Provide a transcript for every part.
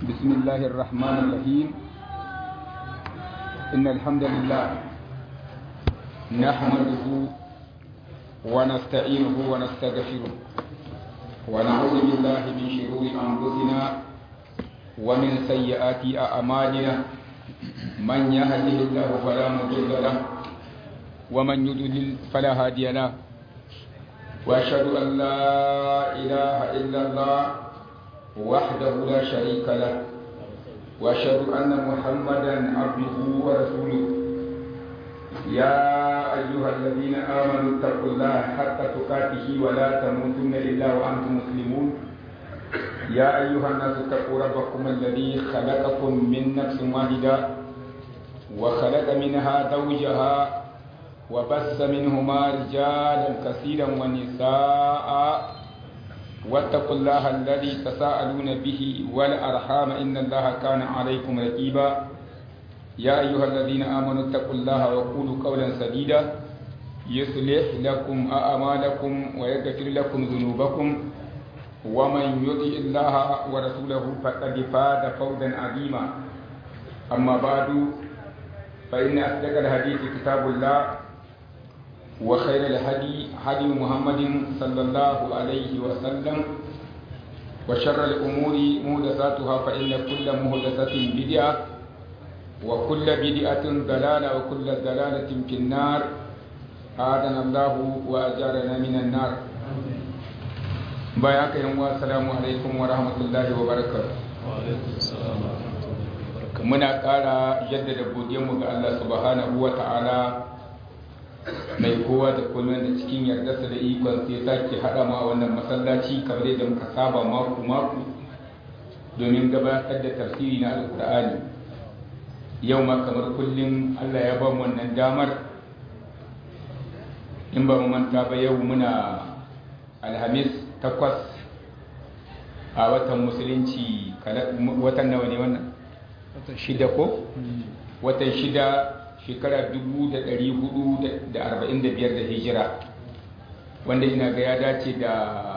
بسم الله الرحمن الرحيم إن الحمد لله نحمده ونستعينه ونستغفره ونعوذ بالله من شرور أنفسنا ومن سيئات أعمالنا من يهده الله فلا مضل له ومن يضلل فلا هادي له وأشهد أن لا إله إلا الله وحده لا شريك له وأشهد أن محمدا عبده ورسوله يا أيها الذين آمنوا اتقوا الله حق تقاته ولا تموتن إلا وأنتم مسلمون يا أيها الناس اتقوا ربكم الذي خلقكم من نفس واحدة وخلق منها زوجها وبث منهما رجالا كثيرا ونساء واتقوا الله الذي تساءلون به والأرحام إن الله كان عليكم رقيبا يا أيها الذين آمنوا اتقوا الله وقولوا قولا سديدا يصلح لكم أعمالكم ويغفر لكم ذنوبكم ومن يطع الله ورسوله فقد فاز فوزا عظيما أما بعد فإن أصدق الحديث كتاب الله وخير الهدي هدي محمد صلى الله عليه وسلم وشر الأمور محدثاتها فإن كل محدثة بدعة وكل بدعة ضلالة وكل ضلالة في النار آذنا الله وأجارنا من النار بياك يوم السلام عليكم ورحمة الله وبركاته muna ƙara jaddada godiyarmu ga Allah subhanahu wa ta'ala mai kowa da kullum da cikin yardarsa da ikon sai sake haɗa ma wannan masallaci kamar yadda muka saba mako mako domin gabatar da tafsiri na alkur'ani yau ma kamar kullum Allah ya ba mu wannan damar in ba mu manta ba yau muna alhamis takwas a watan musulunci watan nawa ne wannan shida ko watan shida shekara 445 da hijira wanda ina ga ya dace da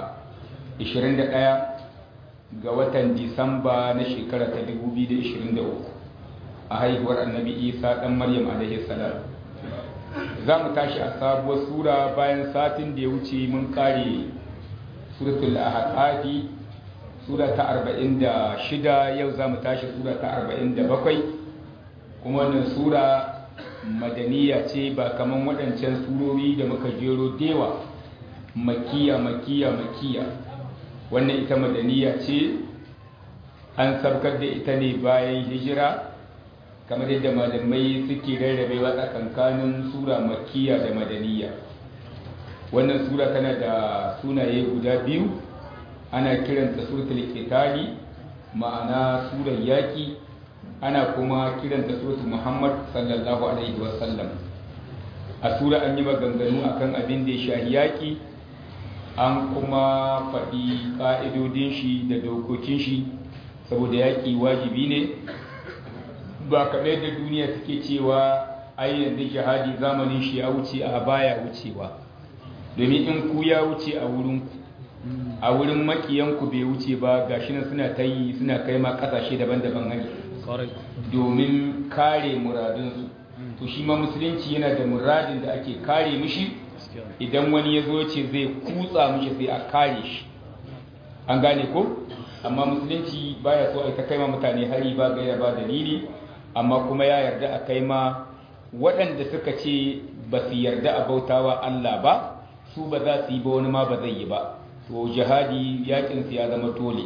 21 ga watan disamba na shekara ta 2023 a haihuwar annabi isa dan maryam alaihi salam za mu tashi a sabuwar sura bayan satin da ya wuce mun kare suratul ahqafi sura ta 46 yau za mu tashi sura ta 47 kuma wannan sura madaniya ce ba kaman waɗancan surori da muka jero dewa makiya makiya makiya wannan ita madaniya ce an sabkar da ita ne bayan hijira kamar yadda malamai suke rarrabewa tsakankanin sura makiya da madaniya wannan sura tana da sunaye guda biyu ana kiranta suratul qitali ma'ana surar yaki ana kuma kiranta suratul muhammad sallallahu alaihi wasallam a sura an yi maganganu akan abin da ya shahi yaki an kuma faɗi ƙa'idodin shi da dokokin shi saboda yaƙi wajibi ne ba kaɗai da duniya suke cewa ai yanzu jihadi zamanin shi ya wuce a baya wucewa domin in ku ya wuce a wurinku a wurin makiyanku bai wuce ba gashi nan suna ta yi suna kai ma ƙasashe daban-daban hari domin kare muradinsu to shi ma musulunci yana da muradin da ake kare mishi idan wani ya zo ce zai kutsa mishi sai a kare shi an gane ko amma musulunci baya so a ta kai ma mutane hari ba gaira ba dalili amma kuma ya yarda a kai ma waɗanda suka ce ba su yarda a bautawa Allah ba su ba za su yi ba wani ma ba zai yi ba to jihadi yakin su ya zama dole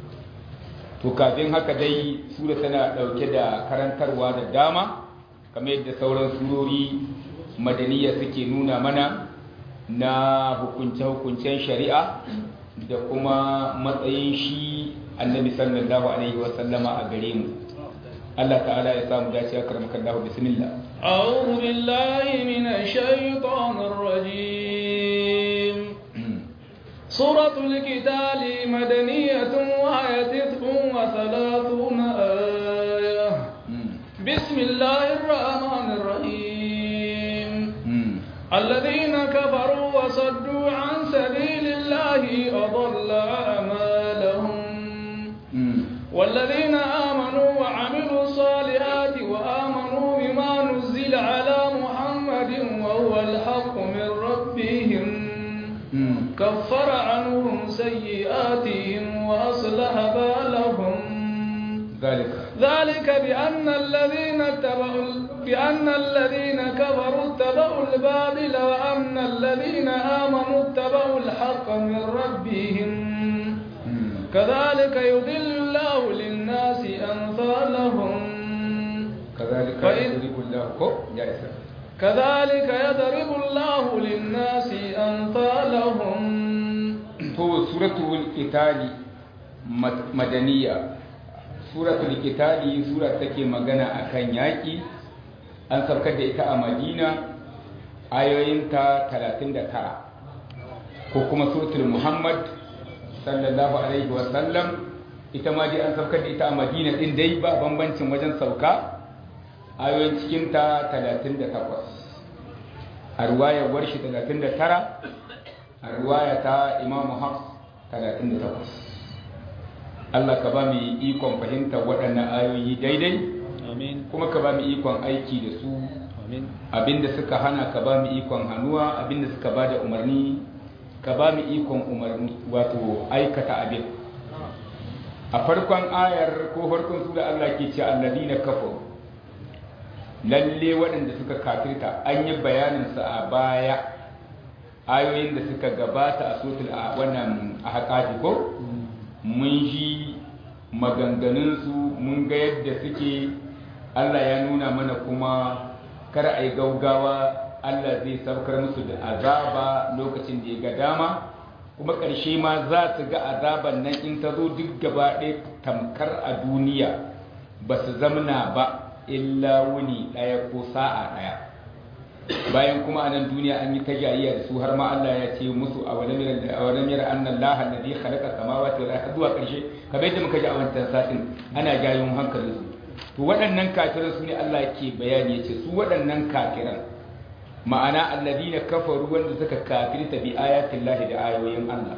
to kafin haka dai sura tana ɗauke da karantarwa da dama kamar yadda sauran surori madaniya suke nuna mana na hukunce-hukuncen shari'a da kuma matsayin shi annabi sallallahu alaihi wasallama a gare mu Allah ta'ala ya samu dace a karamakan lahu bismillah أعوذ بالله من الشيطان الرجيم سورة الكتاب مدنية وهي تسع وثلاثون آية بسم الله الرحمن الرحيم الذين كفروا وصدوا عن سبيل الله أضل أعمالهم والذين كفر عنهم سيئاتهم وأصلح بالهم ذلك ذلك بأن الذين اتبعوا بأن الذين كفروا اتبعوا الباطل وأن الذين آمنوا اتبعوا الحق من ربهم كذلك يضل الله للناس أمثالهم كذلك فإن- يضرب الله كو يا إسلام كذلك يضرب الله للناس أمثالهم to suratul qitali mad- madaniya suratul qitali sura take magana akan yaki an saukar da ita a madina ayoyinta 39 ko kuma suratul muhammad sallallahu alaihi wa sallam ita ma dai an saukar da ita a madina din dai ba bambancin wajen sauka ayoyin cikinta 38 a ruwayar warshi 39 a ruwaya ta imamu hafs 38 Allah ka ba mu ikon fahimtar waɗannan ayoyi daidai آمين kuma ka ba mu ikon aiki da su آمين abinda suka hana ka ba mu ikon hannuwa abinda suka ba da umarni ka ba mu ikon umarni wato aikata abin a farkon ayar ko farkon su da Allah ke ce alladina kafaru lalle waɗanda suka kafirta an yi bayanin su a baya ayoyin da suka gabata a sotul a wannan a haƙaƙi ko mun ji maganganunsu mun ga yadda suke Allah ya nuna mana kuma kar a yi gaugawa Allah zai saukar musu da azaba lokacin da ya ga dama kuma ƙarshe ma za su ga azaban nan in ta zo duk gaba ɗaya tamkar a duniya ba su zamna ba illa wuni ɗaya ko sa'a ɗaya bayan kuma a nan duniya an yi ta jayayya da su har ma Allah ya ce musu a wani mira annan laha alladhi khalaqa samawati wal ardi zuwa ƙarshe kamar yadda muka ji a wancan satin ana jayon hankalin su to waɗannan kafiran su ne Allah ke bayani yace su waɗannan kafiran ma'ana alladhina kafaru wanda suka kafirta bi ayatin lahi da ayoyin Allah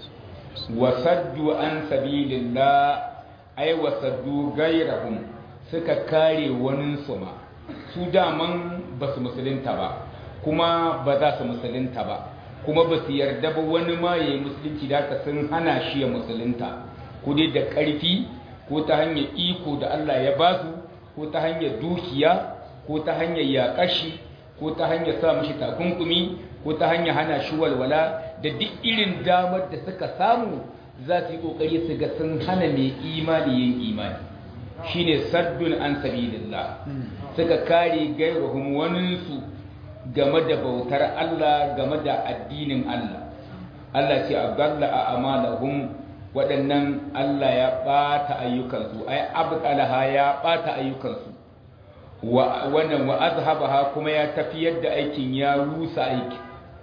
wa saddu an sabilillah ay wa saddu gairahum suka kare wani su ma su daman ba su musulunta ba kuma ba za su musulunta ba kuma ba su yarda ba wani ma ya yi musulunci da haka sun hana shi ya musulunta ko dai da ƙarfi ko ta hanyar iko da Allah ya ba su ko ta hanyar dukiya ko ta hanyar yaƙashi ko ta hanyar sa mashi takunkumi ko ta hanyar hana shi walwala da duk irin damar da suka samu za su yi ƙoƙari su ga sun hana mai imani yin imani shine saddun an sabilillah suka kare gairuhum waninsu game da bautar Allah game da addinin Allah Allah ce abdalla a amalahum waɗannan Allah ya ɓata ayyukansu ai abdalaha ya ɓata ayyukansu wa wannan wa azhabaha kuma ya tafiyar da aikin ya rusa aiki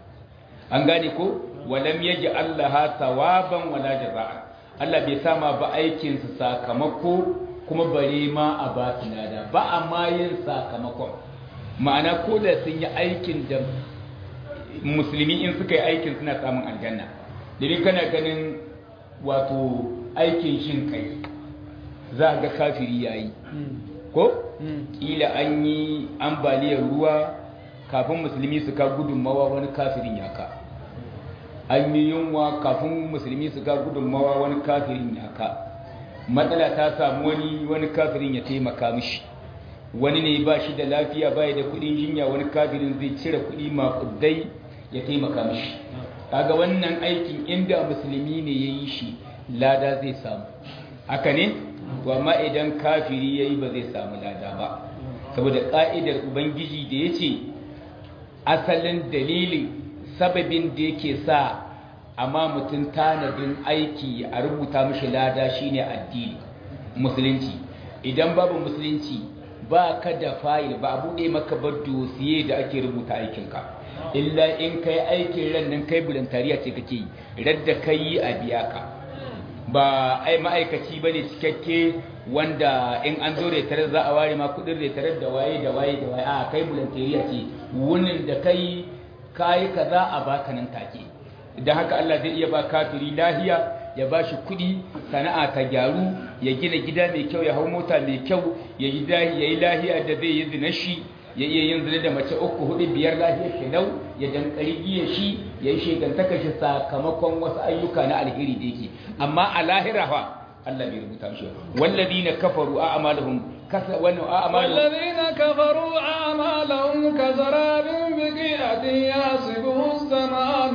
an gane ko walam yaji Allah sawaban wala jazaa Allah bai sama ba aikin su sakamako kuma bare ma a ba su lada ba a ma yin sakamakon ma'ana ko da sun yi aikin da musulmi in suka yi aikin suna samun aljanna domin kana ganin wato aikin shin kai za ga kafiri yayi ko kila an yi ambaliyar ruwa kafin musulmi su ka gudunmawa wani kafirin ya ka an yi yunwa kafin musulmi su ka gudunmawa wani kafirin ya ka matsala ta samu wani wani kafirin ya taimaka mishi wani ne ba shi da lafiya ba da kudin jinya wani kafirin zai cire kudi makudai ya taimaka mishi kaga wannan aikin inda musulmi ne ya yi shi lada zai samu haka ne to amma idan kafiri ya yi ba zai samu lada ba saboda ƙa'idar ubangiji da ya ce asalin dalilin sababin da yake sa amma mutum tanadin aiki a rubuta mishi lada shine addini musulunci idan babu musulunci ba ka da fayil ba a buɗe maka ba dosiye da ake rubuta aikinka illa in kai aikin ran nan kai bulantariya ce kake yi radda kai a biya ka ba ai ma'aikaci ba ne cikakke wanda in an zo retare za a ware ma kudin retare da waye da waye da waye a kai bulantariya ce wunin da kai kayi kaza a baka nan take idan haka Allah zai iya ba kafiri lahiya ya ba shi kudi sana'a ta gyaru ya gina gida mai kyau ya hau mota mai kyau ya yi lahiya da zai yi zina shi ya iya yin zina da mace uku hudu biyar lahiyar shi lau ya dankari giya shi ya yi shegantaka shi sakamakon wasu ayyuka na alheri da yake amma a lahira fa Allah bai rubuta shi walladina kafaru a amalahum kasa wannan a amalahum والذين كفروا أعمالهم كسراب بقيعة يحسبه السماء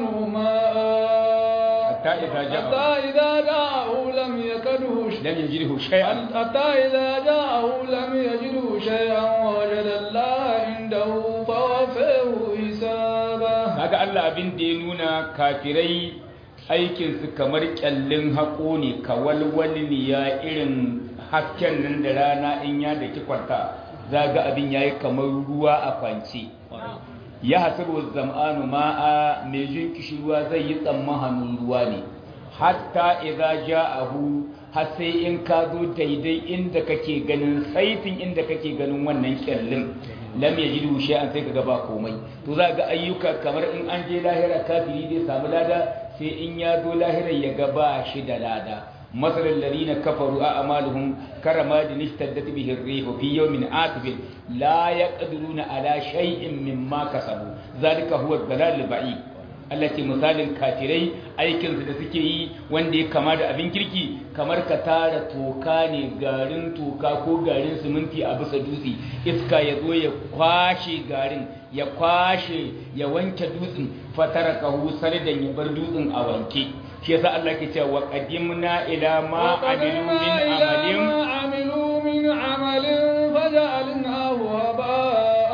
ماء hatta idza حتى ja'a إذا جاءه لم يكده شيئا lam yajidhu shay'an حتى إذا جاءه لم يجده شيئا ووجد الله عنده فوفاه حسابه kaga Allah abin da ya nuna kafirai aikinsu kamar kyallin haƙo ne kawalwalniya irin hasken nan da rana in ya da kwanta za ga abin ya yi kamar ruwa a kwance ya hasiru zam'anu ma'a mai jin kishirwa zai yi tsammanin ruwa ne hatta idza ja'ahu har sai in ka zo daidai inda kake ganin saitin inda kake ganin wannan kyallin lam yajidu shay'an sai kaga ba komai to za ga ayyuka kamar in an je lahira kafiri zai samu lada sai in ya zo lahira ya ga ba shi da lada مثل الذين كفروا أعمالهم كرماد اشتدت به الريح في يوم عاصف لا يقدرون على شيء مما كسبوا ذلك هو الضلال البعيد التي مثال kafirai aikinsu da suke yi wanda ya kama da abin kirki kamar ka tara toka ne garin toka ko garin siminti a bisa dutse iska ya zo ya kwashe garin ya kwashe ya wanke dutsen fatara kahu salidan ya bar dutsen a wanke shi yasa Allah ke cewa wa qadimna ila ma amilu min amalin عملوا من عمل فجعلناه هباء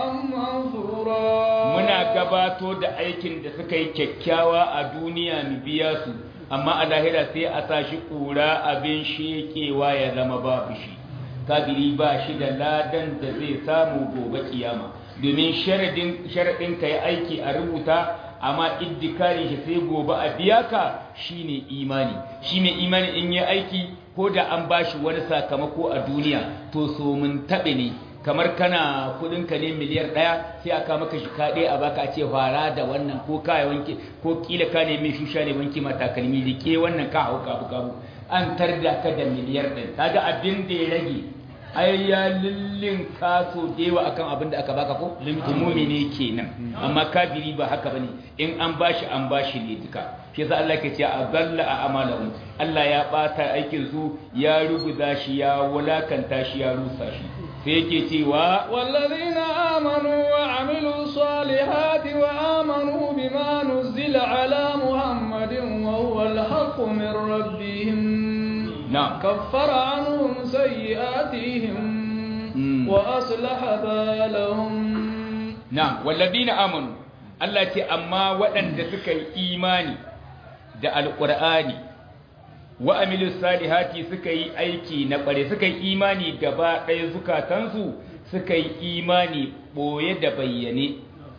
منثورا muna gabato da aikin da suka yi kyakkyawa a duniya mu biya su amma a lahira sai a sa shi kura abin shekewa ya zama babu shi kafiri ba shi da ladan da zai samu gobe kiyama domin sharadin sharadin kai aiki a rubuta amma iddikari shi sai gobe a biya ka shine imani shi mai imani in yi aiki ko da an bashi wani sakamako a duniya to so mun taɓe ne kamar kana kudinka ne miliyar ɗaya sai aka maka shi kaɗe a baka a ce fara da wannan ko kaya wanke ko kila ka ne mai shusha ne wanke matakalmi da ke wannan ka hau kabu kabu an tarda ka da miliyar ɗin kaga abin da ya rage ai ya lullin kaso da yawa akan abin da aka baka ko limumi ne kenan amma kafiri ba haka bane in an bashi an bashi ne duka shi yasa Allah ke ce a balla a amalahum Allah ya bata aikin su ya ruguza shi ya wulakanta shi ya rusa shi sai yake cewa والذين آمنوا وعملوا الصالحات وآمنوا بما نزل على محمد وهو الحق من ربهم نعم كفر عنهم سيئاتهم مم. وأصلح بالهم na'am walladina amanu Allah ce amma waɗanda suka yi imani da alqur'ani wa amilus salihati suka yi aiki na bare suka yi imani gaba ɗaya zukatansu suka yi imani boye da bayyane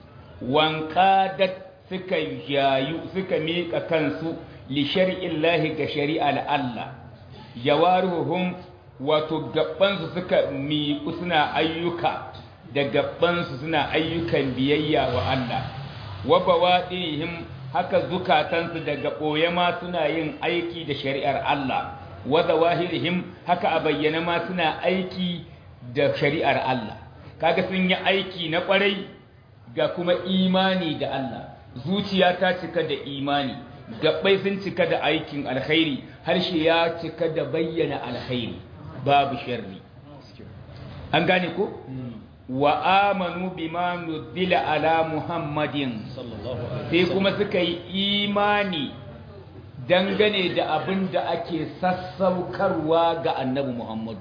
wanqadat suka yayu suka miƙa kansu li shar'illahi ga shari'ar Allah jawaruhum wato gabansu suka miƙu suna ayyuka da gabansu suna ayyukan biyayya wa Allah wa bawadihim haka zukatansu daga ɓoye ma suna yin aiki da shari'ar Allah wa zawahirihim haka a bayyana ma suna aiki da shari'ar Allah kaga sun yi aiki na ƙwarai ga kuma imani da Allah zuciya ta cika da imani gabbai sun cika da aikin alkhairi harshe ya cika da bayyana alkhairi babu sharri an gane ko wa amanu bima nuzila ala muhammadin sai kuma suka yi imani dangane da abin da ake sassaukarwa ga annabi muhammadu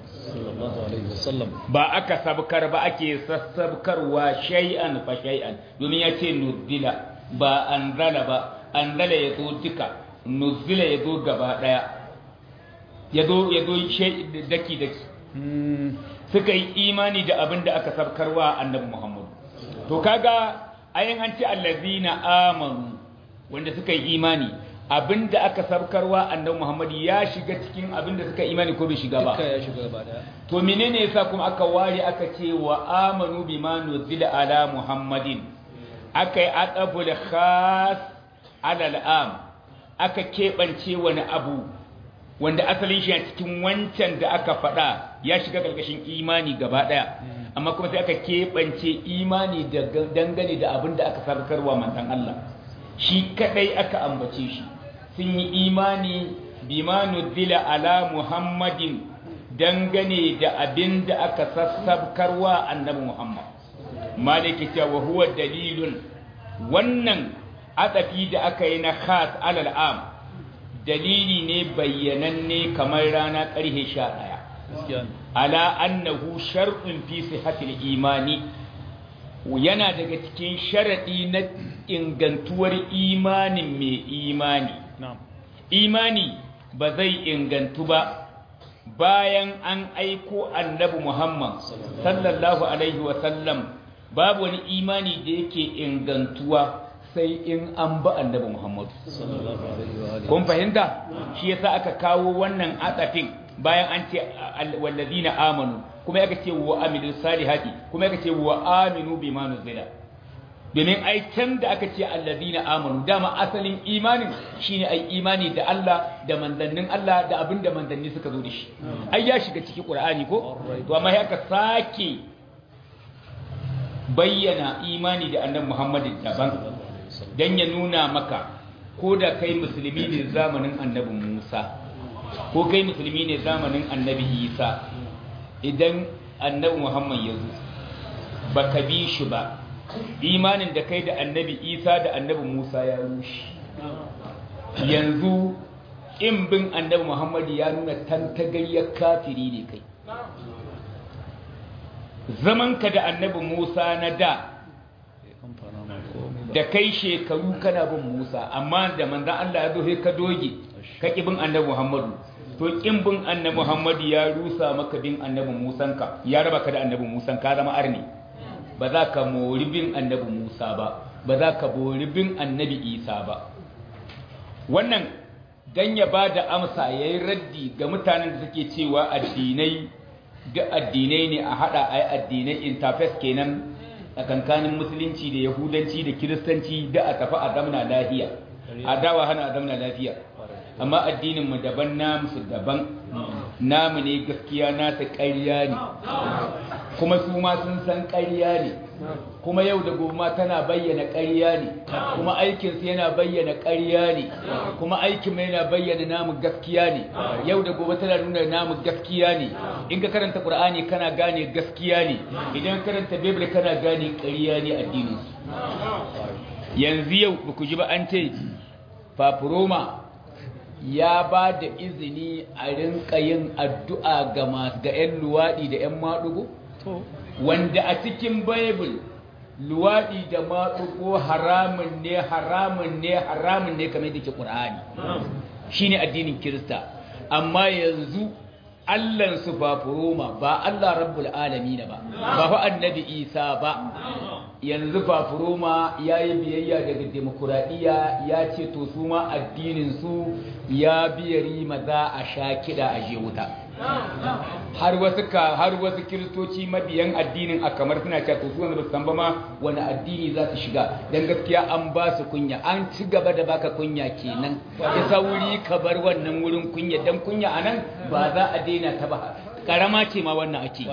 ba aka sabkar ba ake sassaukarwa shay'an fa shay'an domin ya ce nuzila ba anzala ba anzala ya zo duka nuzila ya zo gaba daya ya zo ya zo daki daki suka yi imani da abin da aka sabkarwa annabi Muhammad to kaga ayin an ce allazina amanu wanda suka yi imani abin da aka sabkarwa annabi Muhammad ya shiga cikin abin da suka imani ko bai shiga ba ya shiga gaba daya to menene yasa kuma aka ware aka ce wa amanu bima nuzila ala Muhammadin aka yi aqabul khas ala al'am aka keɓance wani abu wanda asalin shi a cikin wancan da aka faɗa ya shiga ƙarƙashin imani gaba ɗaya amma kuma sai aka keɓance imani dangane da abin da aka sarkarwa manzon Allah shi kadai aka ambace shi sun yi imani bima nuzila ala muhammadin dangane da abin da aka sassabkarwa annabi muhammad maliki cewa huwa dalilun wannan adafi da aka yi na khas alal am dalili ne bayyananne kamar rana ƙarhe sha ɗaya ala annahu shar'un fi sihhatil imani yana daga cikin sharadi na ingantuwar imanin mai imani imani ba zai ingantu ba bayan an aiko annabi Muhammad sallallahu alaihi wa sallam babu wani imani da yake ingantuwa sai in an ba annabi Muhammad kun fahimta shi yasa aka kawo wannan atsafin bayan an ce wallazina amanu kuma aka ce wa amilus salihati kuma aka ce wa aminu bima nuzila domin ai can da aka ce allazina amanu dama asalin imanin shine ai imani da Allah da manzannin Allah da abin da manzanni suka zo da shi ai ya shiga cikin Qur'ani ko to amma haka sake bayyana imani da annabi Muhammad daban dan ya nuna maka ko da kai musulmi ne zamanin annabi Musa ko kai musulmi ne zamanin annabi Isa idan annabi Muhammad ya zo baka bi shi ba imanin da kai da annabi isa da annabi musa ya rushe yanzu in bin annabi muhammadu ya nuna tantagaryar kafiri ne kai zamanka da annabi musa na da da kai shekaru kana bin musa amma da manzan allah ya zo ka doge ka ƙi bin annabi muhammadu to ƙin bin annabi muhammadu ya rusa maka bin annabi musanka ya raba ka da annabi musan ka zama arni ba za ka mori bin annabi Musa ba ba za ka bori bin annabi Isa ba wannan dan ya ba da amsa ya yi raddi ga mutanen da suke cewa addinai duk addinai ne a haɗa a yi addinai interface kenan a kankanin musulunci da yahudanci da kiristanci da a tafi a zamna lafiya a dawa hana a zamna lafiya amma addininmu daban namu su daban namu ne gaskiya nasa ƙarya ne kuma su ma sun san ƙarya ne kuma yau da gobe tana bayyana ƙarya ne kuma aikinsu yana bayyana ƙarya ne kuma aikin mai yana bayyana namu gaskiya ne yau da gobe tana nuna namu gaskiya ne in ka karanta qur'ani kana gane gaskiya ne idan karanta bible kana gane ƙarya ne addinin yanzu yau ba ku ji ba an ce fafuroma ya ba da izini a rinka yin addu'a ga masu ga 'yan luwaɗi da 'yan maɗugo? Wanda a cikin Bible luwaɗi da maɗugo haramun ne, haramun ne, haramun ne kamar da ke ƙur'ani. Shi ne addinin Kirista. Amma yanzu Allahnsu ba furoma ba Allah rabbul alami ba, ba fa annabi Isa ba. yanzu fafuroma ya yi biyayya daga demokuraɗiyya ya ce to su ma addininsu ya biya rima za a sha kiɗa a je wuta har wasu ka har wasu kiristoci mabiyan addinin a kamar suna cewa to su wanda ba su san ba ma wani addini za su shiga dan gaskiya an ba su kunya an ci gaba da baka kunya kenan ya sauri ka bar wannan wurin kunya dan kunya anan ba za a daina ta ba karama ce ma wannan ake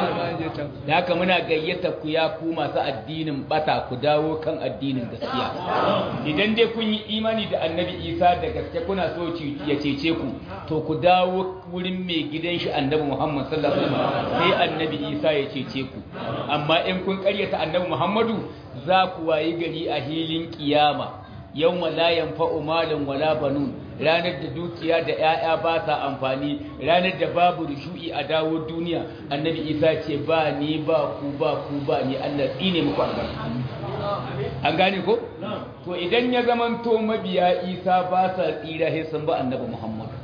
da haka muna gayyata ku ya ku masu addinin bata ku dawo kan addinin gaskiya idan dai kun yi imani da annabi isa da gaske kuna so ya cece ku to ku dawo wurin mai gidan shi annabi muhammad sallallahu alaihi wasallam sai annabi isa ya cece ku amma in kun karyata annabi muhammadu za ku wayi gari a hilin kiyama yawma la yanfa'u malun wala banun ranar da dukiya da 'ya'ya ba sa amfani ranar da babu rushu'i a dawo duniya annabi isa ce ba ni ba ku ba ku ba ni allah tsine muku albarka an gane ko to idan ya zamanto mabiya isa ba sa tsira sai sun ba annabi muhammadu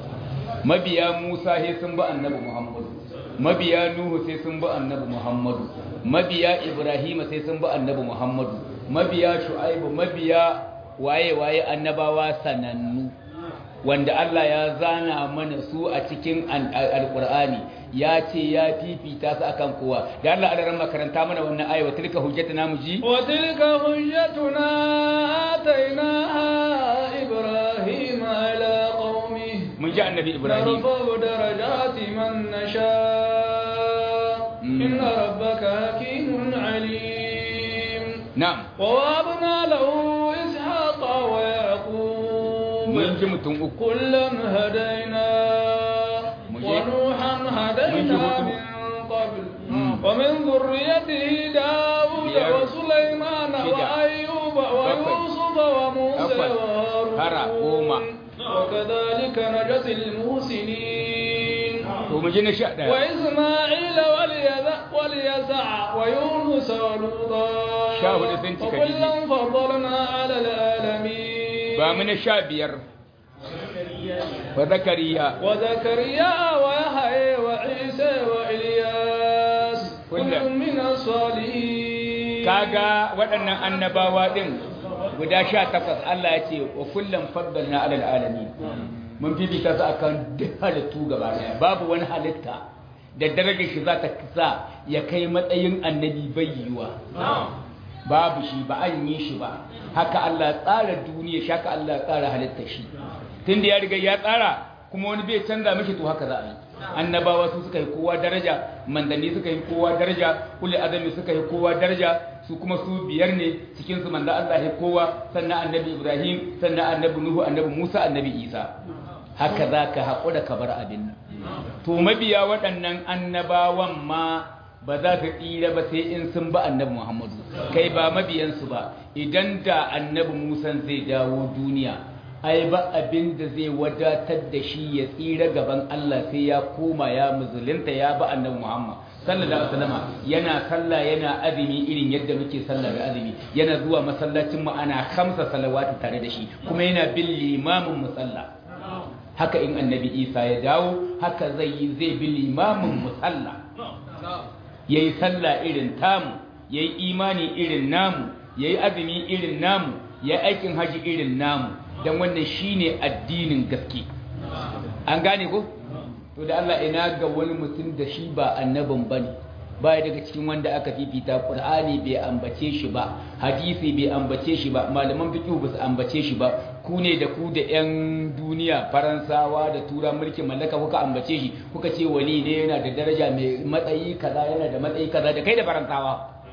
mabiya musa sai sun ba annabi muhammadu mabiya nuhu sai sun ba annabi muhammadu mabiya ibrahima sai sun ba annabi muhammadu mabiya shu'aibu mabiya waye-waye annabawa sanannu wanda Allah ya zana mana su a cikin alkur'ani ya ce ya fifita su akan kowa da Allah a ran makaranta mana wannan ayi wa tilka hujjatuna muji wa tilka hujjatuna atainaha ibrahim ala qaumi mun ji annabi ibrahim narfa'u darajati man nasha inna rabbaka na'am ووهبنا له إسحاق ويعقوب mun ji mutum uku كلا هدينا مجيب. ونوحا هدينا مجيب. من قبل مم. ومن ذريته داود بيار. وسليمان شدة. وأيوب ويوسف وموسى أفضل. ترى. قوما. وهارون وكذلك نجزي المحسنين to mu ji na sha ɗaya وإسماعيل واليذا واليسع ويونس ولوطا شاهد سنتي وكلا فضلنا على العالمين ba mu na sha biyar wa zakariya وزكريا ويحيى وعيسى وإلياس كل كل- من الصالحين kaga waɗannan annabawa ɗin guda sha takwas Allah ya ce wa kullum faddalna alal alamin mun fifita su akan duk halittu gaba daya babu wani halitta da darajar shi za ta sa ya kai matsayin annabi bai yiwa babu shi ba an yi shi ba haka Allah tsara duniya shi haka Allah tsara halittar shi tunda ya riga ya tsara kuma wani bai canza mishi to haka za a yi annabawa su suka yi kowa daraja mandanni suka yi kowa daraja kulli azami suka yi kowa daraja su kuma su biyar ne cikin su manda Allah ya kowa sannan annabi Ibrahim sannan annabi Nuhu annabi Musa annabi Isa haka za ka haƙura ka bar abin nan to mabiya waɗannan annabawan ma ba za su tsira ba sai in sun ba annabi Muhammadu kai ba mabiyansu ba idan da annabi Musa zai dawo duniya ai ba abin da zai wadatar da shi ya tsira gaban Allah sai ya koma ya musulunta ya ba annabi Muhammad sallallahu alaihi wasallam yana sallah yana azumi irin yadda muke sallah da azumi yana zuwa masallacin mu ana khamsa salawatu tare da shi kuma yana bin limamin musalla haka in annabi Isa ya dawo haka zai yi zai bi limamin musalla yayi sallah irin tamu yayi imani irin namu yayi azumi irin namu yayi aikin haji irin namu dan wannan shine addinin gaske an gane ko to da Allah ina ga wani mutum da shi ba annabin bane baya daga cikin wanda aka fifita Qur'ani bai ambace shi ba hadisi bai ambace shi ba malaman fiqh ba su ambace shi ba ku ne da ku da yan duniya faransawa da tura mulkin mallaka kuka ambace shi kuka ce wali ne yana da daraja mai matsayi kaza yana da matsayi kaza da kai da faransawa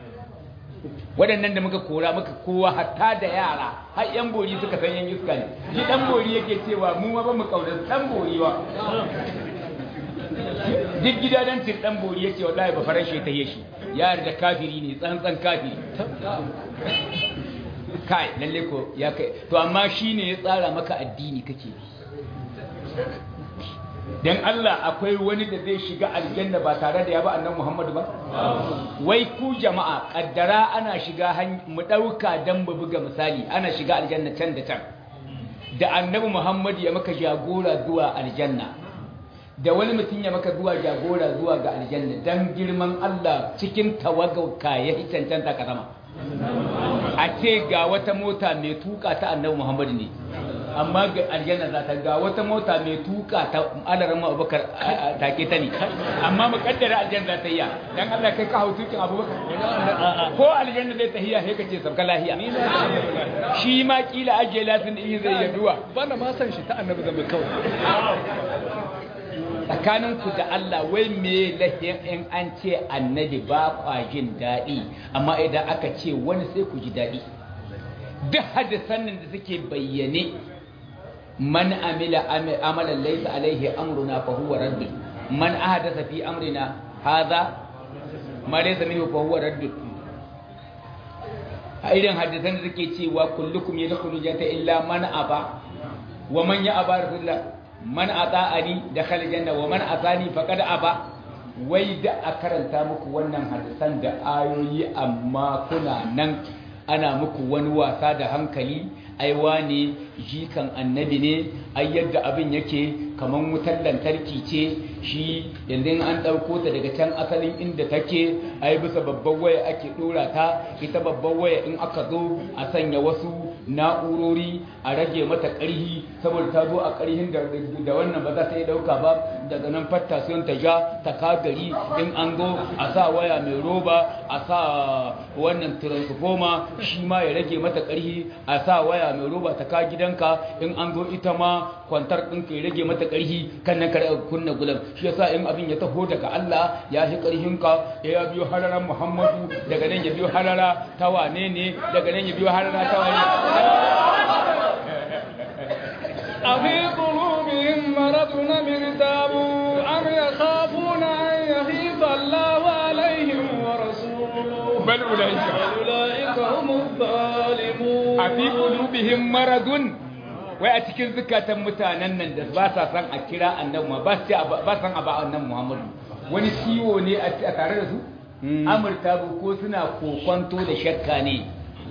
waɗannan da muka kora muka kowa hatta da yara har yan bori suka san yan iska ne shi dan bori yake cewa mu ma ba mu kaunar dan bori wa duk gidadancin dan bori yace wallahi ba faranshe ta yi shi ya da kafiri ne tsantsan kafiri kai lalle ko ya kai to amma shine ya tsara maka addini kake bi dan Allah akwai wani da zai shiga aljanna ba tare da ya ba annabi Muhammadu ba wai ku jama'a kaddara ana shiga mu dauka dan mu buga misali ana shiga aljanna can da can da annabi Muhammadu ya maka jagora zuwa aljanna da wani mutum ya maka zuwa jagora zuwa ga aljanna dan girman Allah cikin tawagauka ya cancanta ka zama a ce ga wata mota mai tuka ta annabi Muhammadu ne amma ga aljanna za ta ga wata mota mai tuka ta alaran abubakar take ta ne amma mu kaddara aljanna za ta yi dan Allah kai ka hau tukin abubakar ko aljanna zai tahiya sai ka ce sabka lahiya shi ma kila ajiye lasin din zai yaduwa bana ma san shi ta annabi zambe kawai tsakaninku da Allah wai me lahin in an ce annabi ba kwa jin daɗi amma idan aka ce wani sai ku ji daɗi duk hadisan da suke bayyane man amila amalan laysa alaihi amruna fa huwa radd man ahdatha fi amrina hadha ma laysa minhu fa huwa radd a irin hadisan da suke cewa kullukum yadkhulu jannata illa man aba wa man ya aba rasulullah man ata'ani dakhala janna wa man atani faqad aba wai da a karanta muku wannan hadisan da ayoyi amma kuna nan ana muku wani wasa da hankali ai wane jikan annabi ne ai yadda abin yake kaman wutar lantarki ce shi yanzu an ɗauko ta daga can asalin inda take ai bisa babban waya ake ɗora ta ita babban waya in aka zo a sanya wasu na'urori a rage mata ƙarhi saboda ta zo a ƙarhin da wannan ba za ta iya ɗauka ba daga nan fatta sun ta ja ta ka gari in an go a sa waya mai roba a sa wannan transformer shi ma ya rage mata ƙarfi a sa waya mai roba ta ka gidanka in an go ita ma kwantar ɗinka ya rage mata ƙarfi kan nan kar kunna gulam shi yasa in abin ya taho daga Allah ya shi ƙarfinka ya biyo hararan Muhammadu daga nan ya biyo harara ta wane ne daga nan ya biyo harara ta wane أفي قلوبهم مرض أم ارتابوا أم يخافون أن يخيف الله عليهم ورسوله bal ulaika بل أولئك هم الظالمون a fi qulubihim maradun wai a cikin zukatan mutanen nan da ba sa san a kira annabi ma ba su ba san a ba annabi Muhammadu wani ciwo ne a a tare da su amurta ko suna kokonto da shakka ne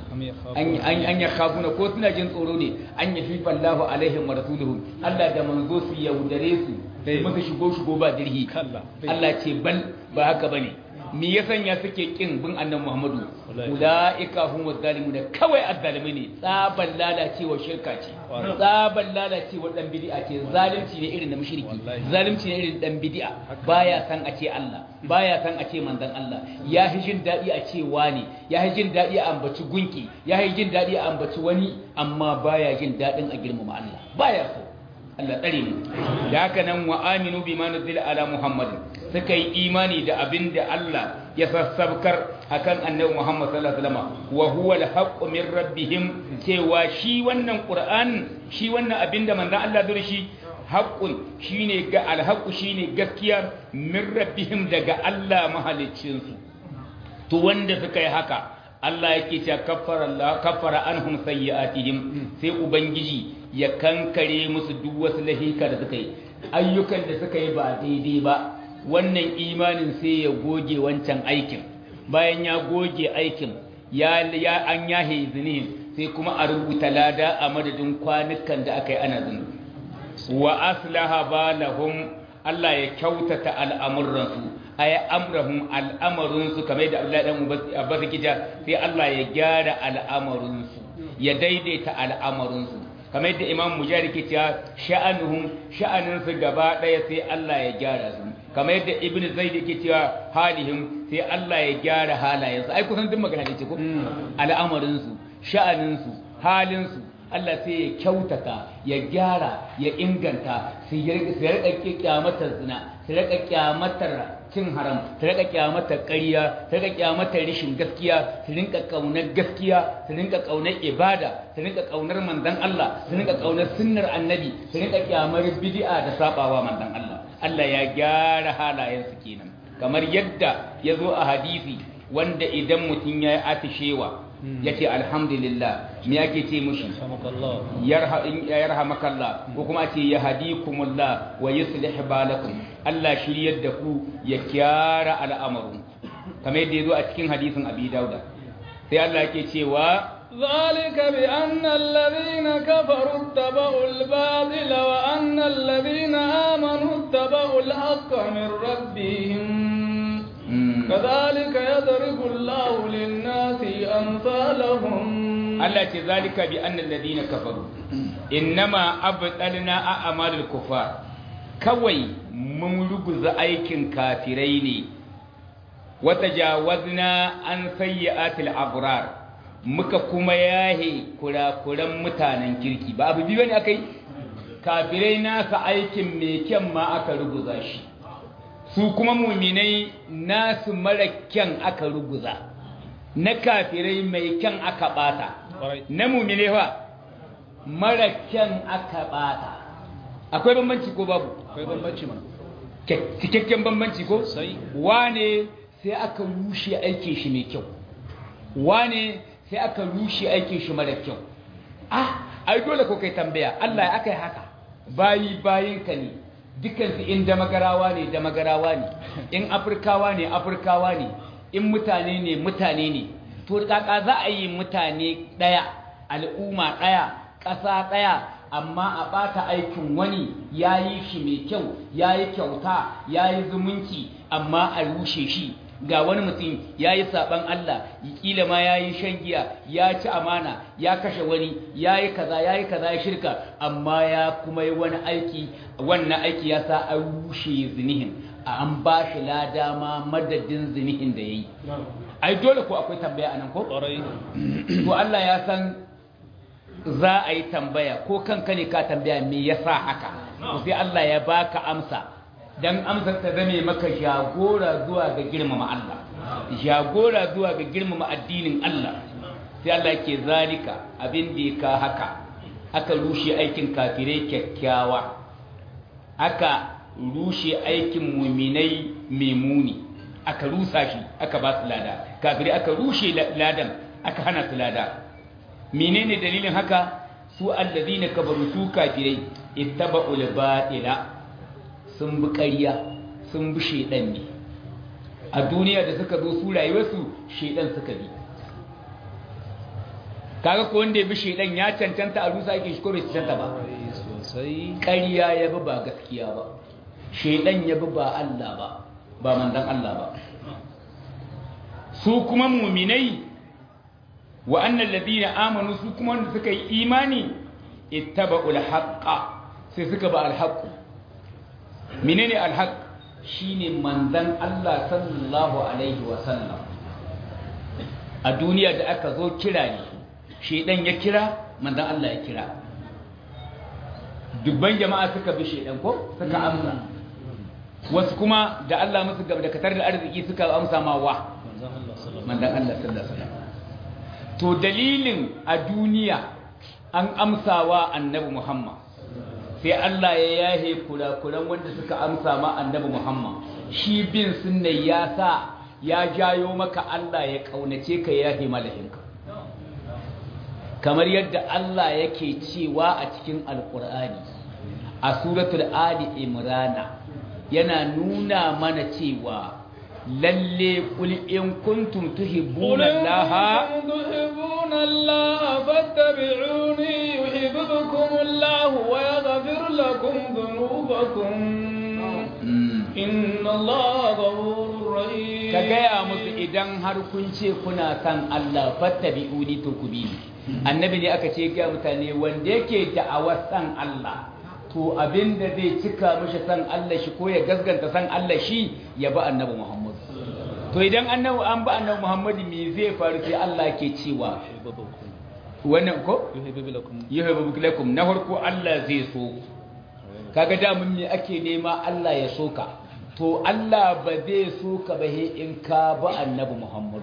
an ya kafuna ko suna jin tsoro ne an ya fi fallahu alaihim wa rasuluhu Allah da manzo su yaudare su su musu shigo shigo ba dirhi Kalla. Allah ce bal ba haka bane me ya sanya suke kin bin annabi Muhammadu ulaika humuz zalimun kawai azzalimai ne tsaban lalacewa shirka ce Wallahi. tsaban lalacewa dan bid'a ce zalunci ne irin na mushriki Wallahi. zalunci ne irin dan bid'a baya san a ce Allah baya san a ce manzon Allah ya fi jin daɗi a ce wani ya fi jin daɗi a ambaci gunki ya fi jin daɗi a ambaci wani amma baya jin daɗin a girmama Allah baya so Allah tsare mu da haka nan wa aminu bima nuzila ala muhammadin suka yi imani da abin da Allah ya sassabkar akan annabi Muhammad sallallahu alaihi wasallam wa huwa al-haqqu min rabbihim cewa shi wannan Qur'an shi wannan abin da manzon Allah zai shi haqqun shine ga al-haqqu shine gaskiya min rabbihim daga Allah mahaliccin su to wanda suka yi haka Allah yake cewa kaffara Allah kaffara anhum sayyi'atihim sai ubangiji ya kankare musu duk wasu lahika da suka yi ayyukan da suka yi ba daidai ba wannan imanin sai ya goge wancan aikin bayan ya goge aikin ya ya an yahe zinin sai kuma a rubuta lada a madadin kwanukan da aka yi ana zunubi wa aslaha balahum Allah ya kyautata al'amuransu ay amrahum al'amarinsu kamar da Allah dan Abbas kija sai Allah ya gyara al'amarinsu ya daidaita al'amarinsu kamar da Imam Mujahid ke cewa sha'anuhum sha'aninsu gaba daya sai Allah ya gyara su kamar yadda Ibn Zaid ke cewa halihim sai Allah ya gyara halayensu ai kusan duk magana ne ce ko al'amarinsu sha'aninsu halinsu Allah sai ya kyautata ya gyara ya inganta su rika kyamatar zina su rika kyamatar cin haram su rika kyamatar ƙarya su rika kyamatar rishin gaskiya su rinka kaunar gaskiya su rinka kaunar ibada su rinka kaunar manzon Allah su rinka kaunar sunnar annabi su rinka kyamar bid'a da sabawa manzon Allah Allah ya gyara halayensu kenan kamar yadda ya zo a hadisi wanda idan mutum ya yi atishewa ya ce alhamdulillah me yake ce mushi yarhamakallah ko kuma ce ya hadikumullah wa yuslih balakum Allah shiryar da ku ya kyara al'amarin kamar yadda ya zo a cikin hadisin abi dauda sai Allah yake cewa ذلك بأن الذين كفروا اتبعوا الباطل وأن الذين آمنوا اتبعوا الحق من ربهم كذلك يضرب الله للناس أمثالهم Allah ce zalika bi annal ladina kafaru innama abtalna a'malul kufar kawai mun ruguza aikin kafirai ne wa tajawazna an sayyi'atil abrar muka kuma yahe kurakuran mutanen kirki ba abu biyu ne akai kafirai nasa aikin mai kyan ma aka ruguza shi su kuma muminai nasu mara kyan aka ruguza na kafirai mai kyan aka bata na mumine fa mara kyan aka bata akwai bambanci ko babu akwai bambanci ma cikakken bambanci ko sai wane sai aka rushe aikin shi mai kyau wane sai aka rushe aikin shi mara kyau ah ai dole ko kai tambaya Allah ya aka yi haka bayi bayin ka ne dukansu in damagarawa ne damagarawa ne in afirkawa ne afirkawa ne in mutane ne mutane ne to kaka za a yi mutane ɗaya al'umma ɗaya ƙasa ɗaya amma a ɓata aikin wani ya yi shi mai kyau ya yi kyauta ya yi zumunci amma a rushe shi ga wani mutum ya yi saɓan Allah kila ma ya yi shan giya ya ci amana ya kashe wani ya yi kaza ya yi kaza ya shirka amma ya kuma yi wani aiki wannan aiki ya sa an rushe zinihin a an ba shi lada ma madadin zinihin da ya yi ai dole ko akwai tambaya a nan ko? to Allah ya san za a yi tambaya ko kanka ne ka tambaya me yasa haka sai Allah ya baka amsa dan amsar ta zame maka jagora zuwa ga girmama Allah jagora zuwa ga girmama addinin Allah sai Allah ke zalika abin da ka haka aka rushe aikin kafirai kyakkyawa aka rushe aikin muminai memuni aka rusa shi aka ba su lada kafirai aka rushe ladan aka hana su lada menene dalilin haka su allazina kabaru su kafirai ittaba'ul ba'ila sun bi ƙarya sun bi shedan ne a duniya da suka zo su rayuwarsu shedan suka bi kaga ko wanda ya bi shedan ya cancanta a rusa yake shi ko bai cancanta ba ƙarya ya bi ba gaskiya ba shedan ya bi ba Allah ba ba manzon Allah ba su kuma muminai wa annal ladina amanu su kuma wanda suka yi imani ittaba'ul haqqa sai suka ba alhaq menene alhaq shine manzon Allah sallallahu alaihi wa sallam a duniya da aka zo kira ne shedan ya kira manzon Allah ya kira dubban jama'a suka bi shedan ko suka amsa wasu kuma da Allah musu gaba da katar da arziki suka amsa ma wa manzon Allah sallallahu alaihi wasallam to dalilin a duniya an amsawa annabi Muhammad sai Allah ya yahe kurakuran wanda suka amsa ma annabi Muhammad shi bin sunna ya sa ya jayo maka Allah ya kaunace ka ya yahe malahinka kamar yadda Allah yake cewa a cikin alkur'ani a suratul ali imrana yana nuna mana cewa lalle kul in kuntum tuhibbuna Allah tuhibbuna Allah fattabi'uni yuhibbukum Allah wa yaghfir lakum dhunubakum inna Allah ghafurur rahim ka gaya musu idan har kun ce kuna san Allah fattabi'uni to ku bi annabi ne aka ce ga mutane wanda yake da'awar san Allah to abinda zai cika mishi san Allah shi ko ya gasganta san Allah shi ya bi annabi Muhammad to idan annabi an ba annabi Muhammad me zai faru sai Allah ke cewa wannan ko yuhibbu lakum na farko Allah zai so kaga da mun me ake nema Allah ya soka to Allah ba zai soka ba he in ka ba annabi Muhammad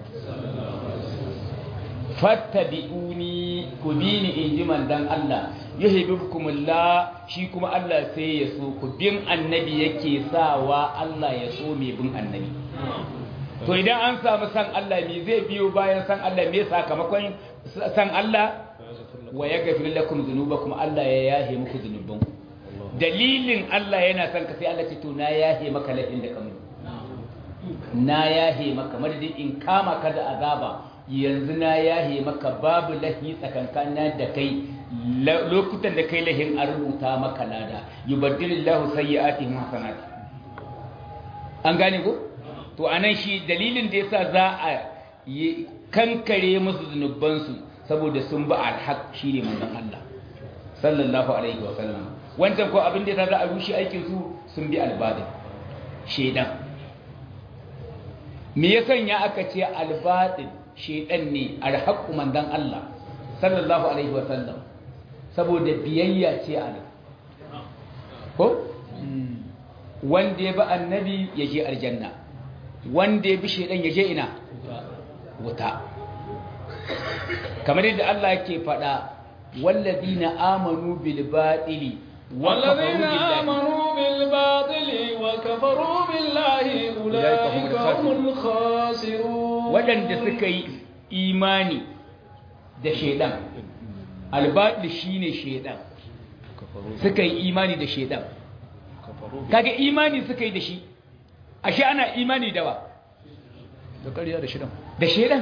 fattabi'uni ku bi ni in ji mandan Allah yuhibbukumullah shi kuma Allah sai ya so ku bin annabi yake sawa Allah ya so mai bin annabi to idan an samu san Allah me zai biyo bayan san Allah me sakamakon san Allah wa yaghfir lakum dhunubakum Allah ya yahe muku dhunubanku dalilin Allah yana son ka sai Allah ce to na yahe maka laifin da kamar na yahe maka madadin in kama ka da azaba yanzu na yahe maka babu lahi tsakankan da kai lokutan da kai lahin an rubuta maka lada yubaddilillahu sayyi'atihim hasanat an gane ko to anan shi dalilin da yasa za a kankare musu zunubansu saboda sun ba alhaq shine manzon Allah sallallahu alaihi wa sallam wancan ko abin da yasa za a rushe aikin su sun bi albadin shedan me ya sanya aka ce albadin shedan ne alhaqu manzon Allah sallallahu alaihi wa sallam saboda biyayya ce a nan ko wanda ya bi annabi ya je aljanna wanda ya bi shedan ya je ina wuta kamar yadda Allah yake faɗa wallazina amanu bil batili والذين آمنوا بالباطل وكفروا بالله أولئك هم الخاسرون waɗanda suka yi imani da shaidan albaɗi shine shaidan suka yi imani da shaidan kaga imani suka yi da shi ashe ana imani da wa da ƙarya da shidan da shaidan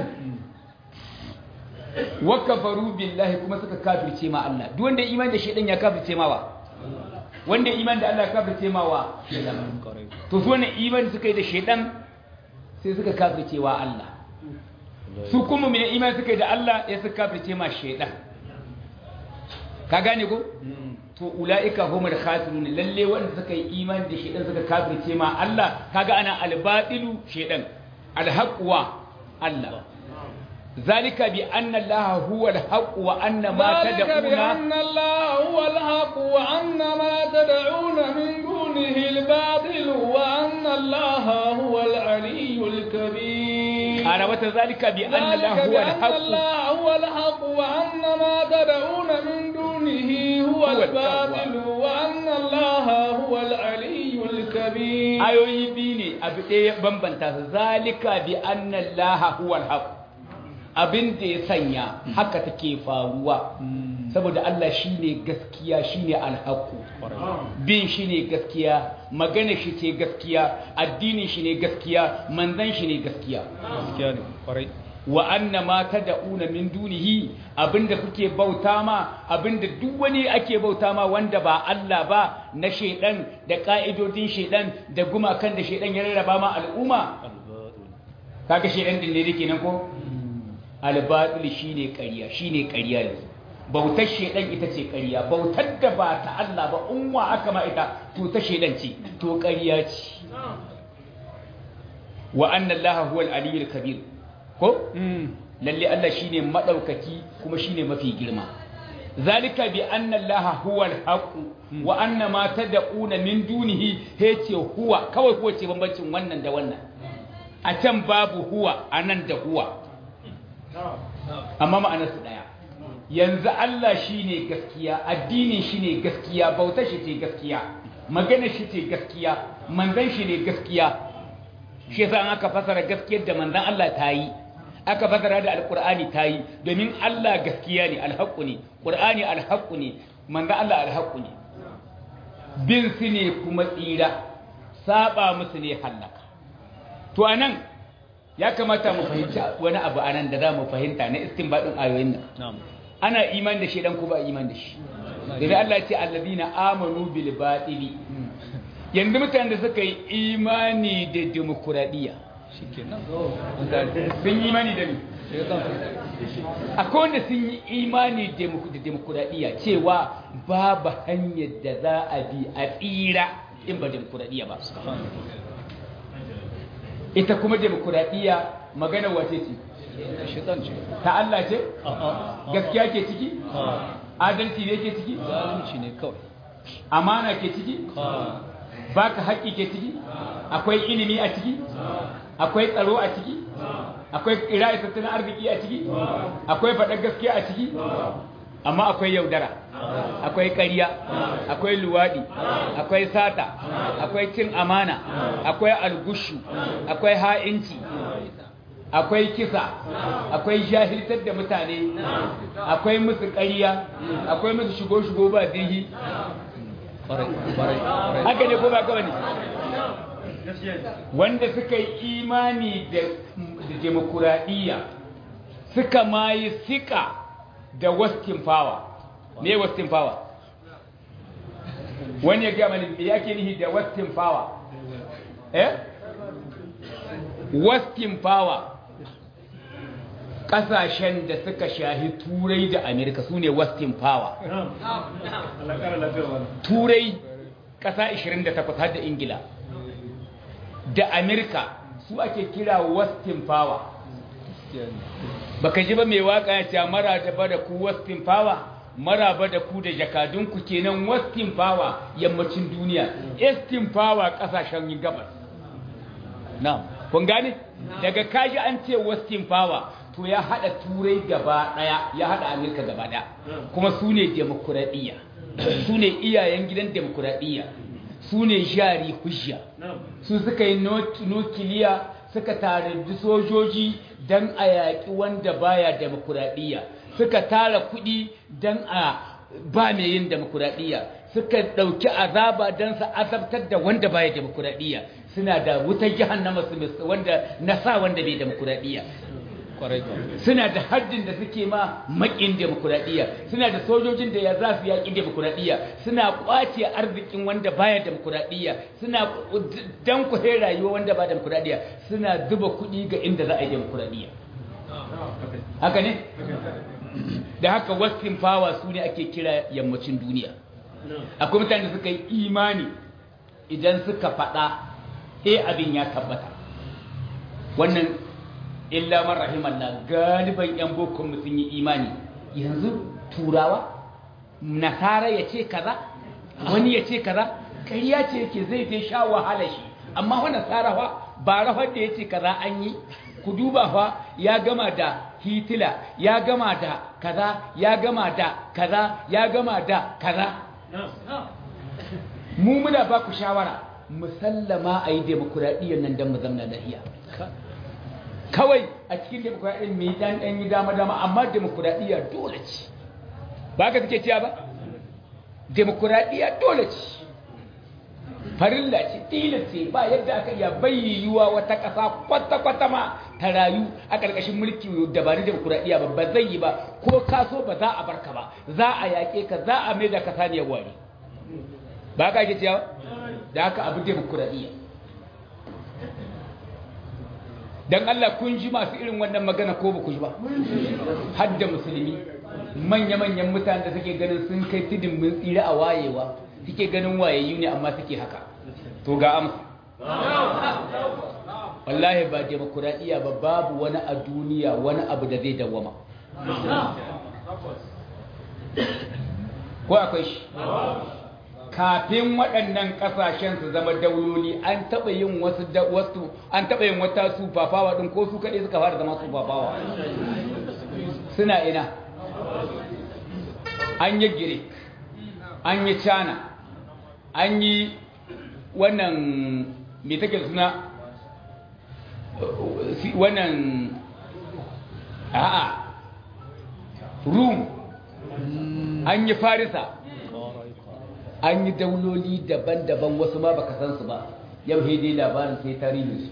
wa kafaru billahi kuma suka kafirce ma Allah duk wanda imani da shaidan ya kafirce ma wa wanda imani da Allah ya kafirce ma wa shaidan to su wannan imani suka yi da shaidan sai suka kafircewa Allah su kuma mai imani suka yi da Allah ya suka kafirce ma shaidan ka gane ko to ula'ika humul khasirun lalle wanda suka yi imani da shaidan suka kafirce ma Allah kaga ana albatilu shaidan alhaqwa Allah ذلك بأن الله هو الحق وأن ما ذلك تدعون بأن الله هو الحق وأن ما تدعون من دونه الباطل وأن الله هو العلي الكبير أنا وذلك بأن الله ذلك هو بأن الحق الله هو الحق وأن ما تدعون من دونه هو هو الباطل وأن الله هو العلي الكبير ayoyi biyu ne abu ɗaya bambanta su zalika bi anna Allah huwal haq abin da ya sanya haka take faruwa saboda Allah shine gaskiya shine alhaqu bin shine gaskiya magana shi ce gaskiya addinin shi ne gaskiya manzon shi ne gaskiya gaskiya ne kwarai wa anna ma tad'una min dunihi abinda kuke bauta ma abinda duk wani ake bauta ma wanda ba Allah ba na shedan da ka'idodin shedan da gumakan da shedan ya rarraba ma al'umma kaga shedan din ne yake nan ko al-batil shine ƙarya shine ƙarya yanzu bautar shedan ita ce ƙarya bautar da ba ta Allah ba unwa aka ma ita to ta shedan ce to ƙarya ce wa anna Allah huwal aliyyul kabir ko lalle Allah shine madaukaki kuma shine mafi girma zalika bi anna allaha huwal haqq wa anna ma tad'una min dunihi yace huwa kawai ko ce bambancin wannan da wannan a can babu huwa anan da huwa amma ma'anar su daya yanzu Allah shine gaskiya addinin shine gaskiya bautar shi ce gaskiya magana shi ce gaskiya manzon shi ne gaskiya shi yasa an aka fasara gaskiyar da manzon Allah ta yi aka fasara da alkur'ani ta yi domin Allah gaskiya ne alhaƙu ne ƙur'ani alhaƙu ne manzo Allah alhaƙu ne bin su ne kuma tsira saba musu ne hallaka to anan ya kamata mu fahimci wani abu anan da za mu fahimta na istinbadin ayoyin nan ana iman da shi dan ko ba iman da shi da Allah ya ce alladina amanu bil batili yanzu mutanen da suka yi imani da demokradiyya shikenan sun yi imani da ni akwai wanda sun yi imani da demokuraɗiyya cewa babu hanyar da za a bi a tsira in ba demokuraɗiyya ba ita kuma demokuraɗiyya magana wace ce shaitan ce ta Allah ce gaskiya ke ciki adalci ne ke ciki zalunci ne kawai amana ke ciki baka haƙƙi ke ciki akwai ilimi a ciki akwai tsaro a ciki akwai ƙira'i tattalin arziki a ciki akwai faɗar gaskiya a ciki amma akwai yaudara akwai ƙarya akwai luwaɗi akwai sata akwai cin amana akwai algushu akwai ha'inci akwai kisa akwai jahiltar da mutane akwai musu ƙarya akwai musu shigo-shigo ba dirhi haka ne ko ba gaba ne wanda suka yi imani da demokuraɗiyya suka ma yi sika da western power ne western power wani ya gama ne ya ke nihi da western power eh western power ƙasashen da suka shahi turai da amerika su ne western power turai ƙasa 28 har da ingila da amerika su ake kira western power baka ji ba mai waka ya ce mara da ba da ku western power mara ba da ku da jakadunku kenan western power yammacin duniya eastern power kasashen gabas na kun gane daga kaji an ce western power to ya hada turai gaba daya ya hada amerika gaba daya kuma su ne demokuraɗiyya su ne iyayen gidan demokuraɗiyya su ne jari hujja su suka yi nukiliya suka tare sojoji don a yaƙi wanda baya demokuraɗiyya suka tara kuɗi don a ba mai yin demokuraɗiyya suka ɗauki azaba don su azabtar da wanda baya demokuraɗiyya suna da wutar jahannama su wanda na sa wanda bai demokuraɗiyya suna da haddin da suke ma makin demokuraɗiyya suna da sojojin da ya za su yaƙi demokuraɗiyya suna ƙwace arzikin wanda baya demokuraɗiyya suna dan kuhe rayuwa wanda ba demokuraɗiyya suna zuba kuɗi ga inda za a yi demokuraɗiyya haka ne da haka western power su ne ake kira yammacin duniya akwai mutane da suka yi imani idan suka faɗa he abin ya tabbata wannan illa man rahimallah galiban yan bokon sun yi imani yanzu turawa nasara ya ce kaza wani ya ce kaza ƙarya ce yake zai je sha wahala shi amma wani nasara fa ba rahar da ya ce kaza an yi ku duba fa ya gama da hitila ya gama da kaza ya gama da kaza ya gama da kaza mu muna ba ku shawara musallama a yi demokuraɗiyyar nan don mu zamna lahiya kawai a cikin demokuraɗiyyar mai dan ɗan yi dama-dama amma demokuraɗiyya dole ce ba ka suke ciya ba demokuraɗiyya dole ce farilla ce tilas ce ba yadda aka iya bayyuwa wata ƙasa kwata-kwata ma ta rayu a ƙarƙashin mulki dabarun demokuraɗiyya ba ba zai yi ba ko kaso ba za a barka ba za a yaƙe ka za a mai da ka saniyar wari ba ka ake ciya da haka abu demokuraɗiyya don Allah kun ji masu irin wannan magana ko ba ku ji ba hadda musulmi manya-manyan mutane da suke ganin sun kai tudun mun tsira a wayewa suke ganin wayayyu ne amma suke haka to ga amsa wallahi ba demokuraɗiyya ba babu wani a duniya wani abu da zai dawama ko akwai shi kafin waɗannan ƙasashen su zama dauloli an taɓa yin wasu wasu an taɓa yin wata sufafawa ɗin ko su kaɗai suka fara zama sufafawa suna ina an yi girik an yi cana an yi wannan mai take suna wannan a'a rum an yi farisa an yi dauloli daban-daban wasu ma baka san su ba yau dai labarin sai tarihin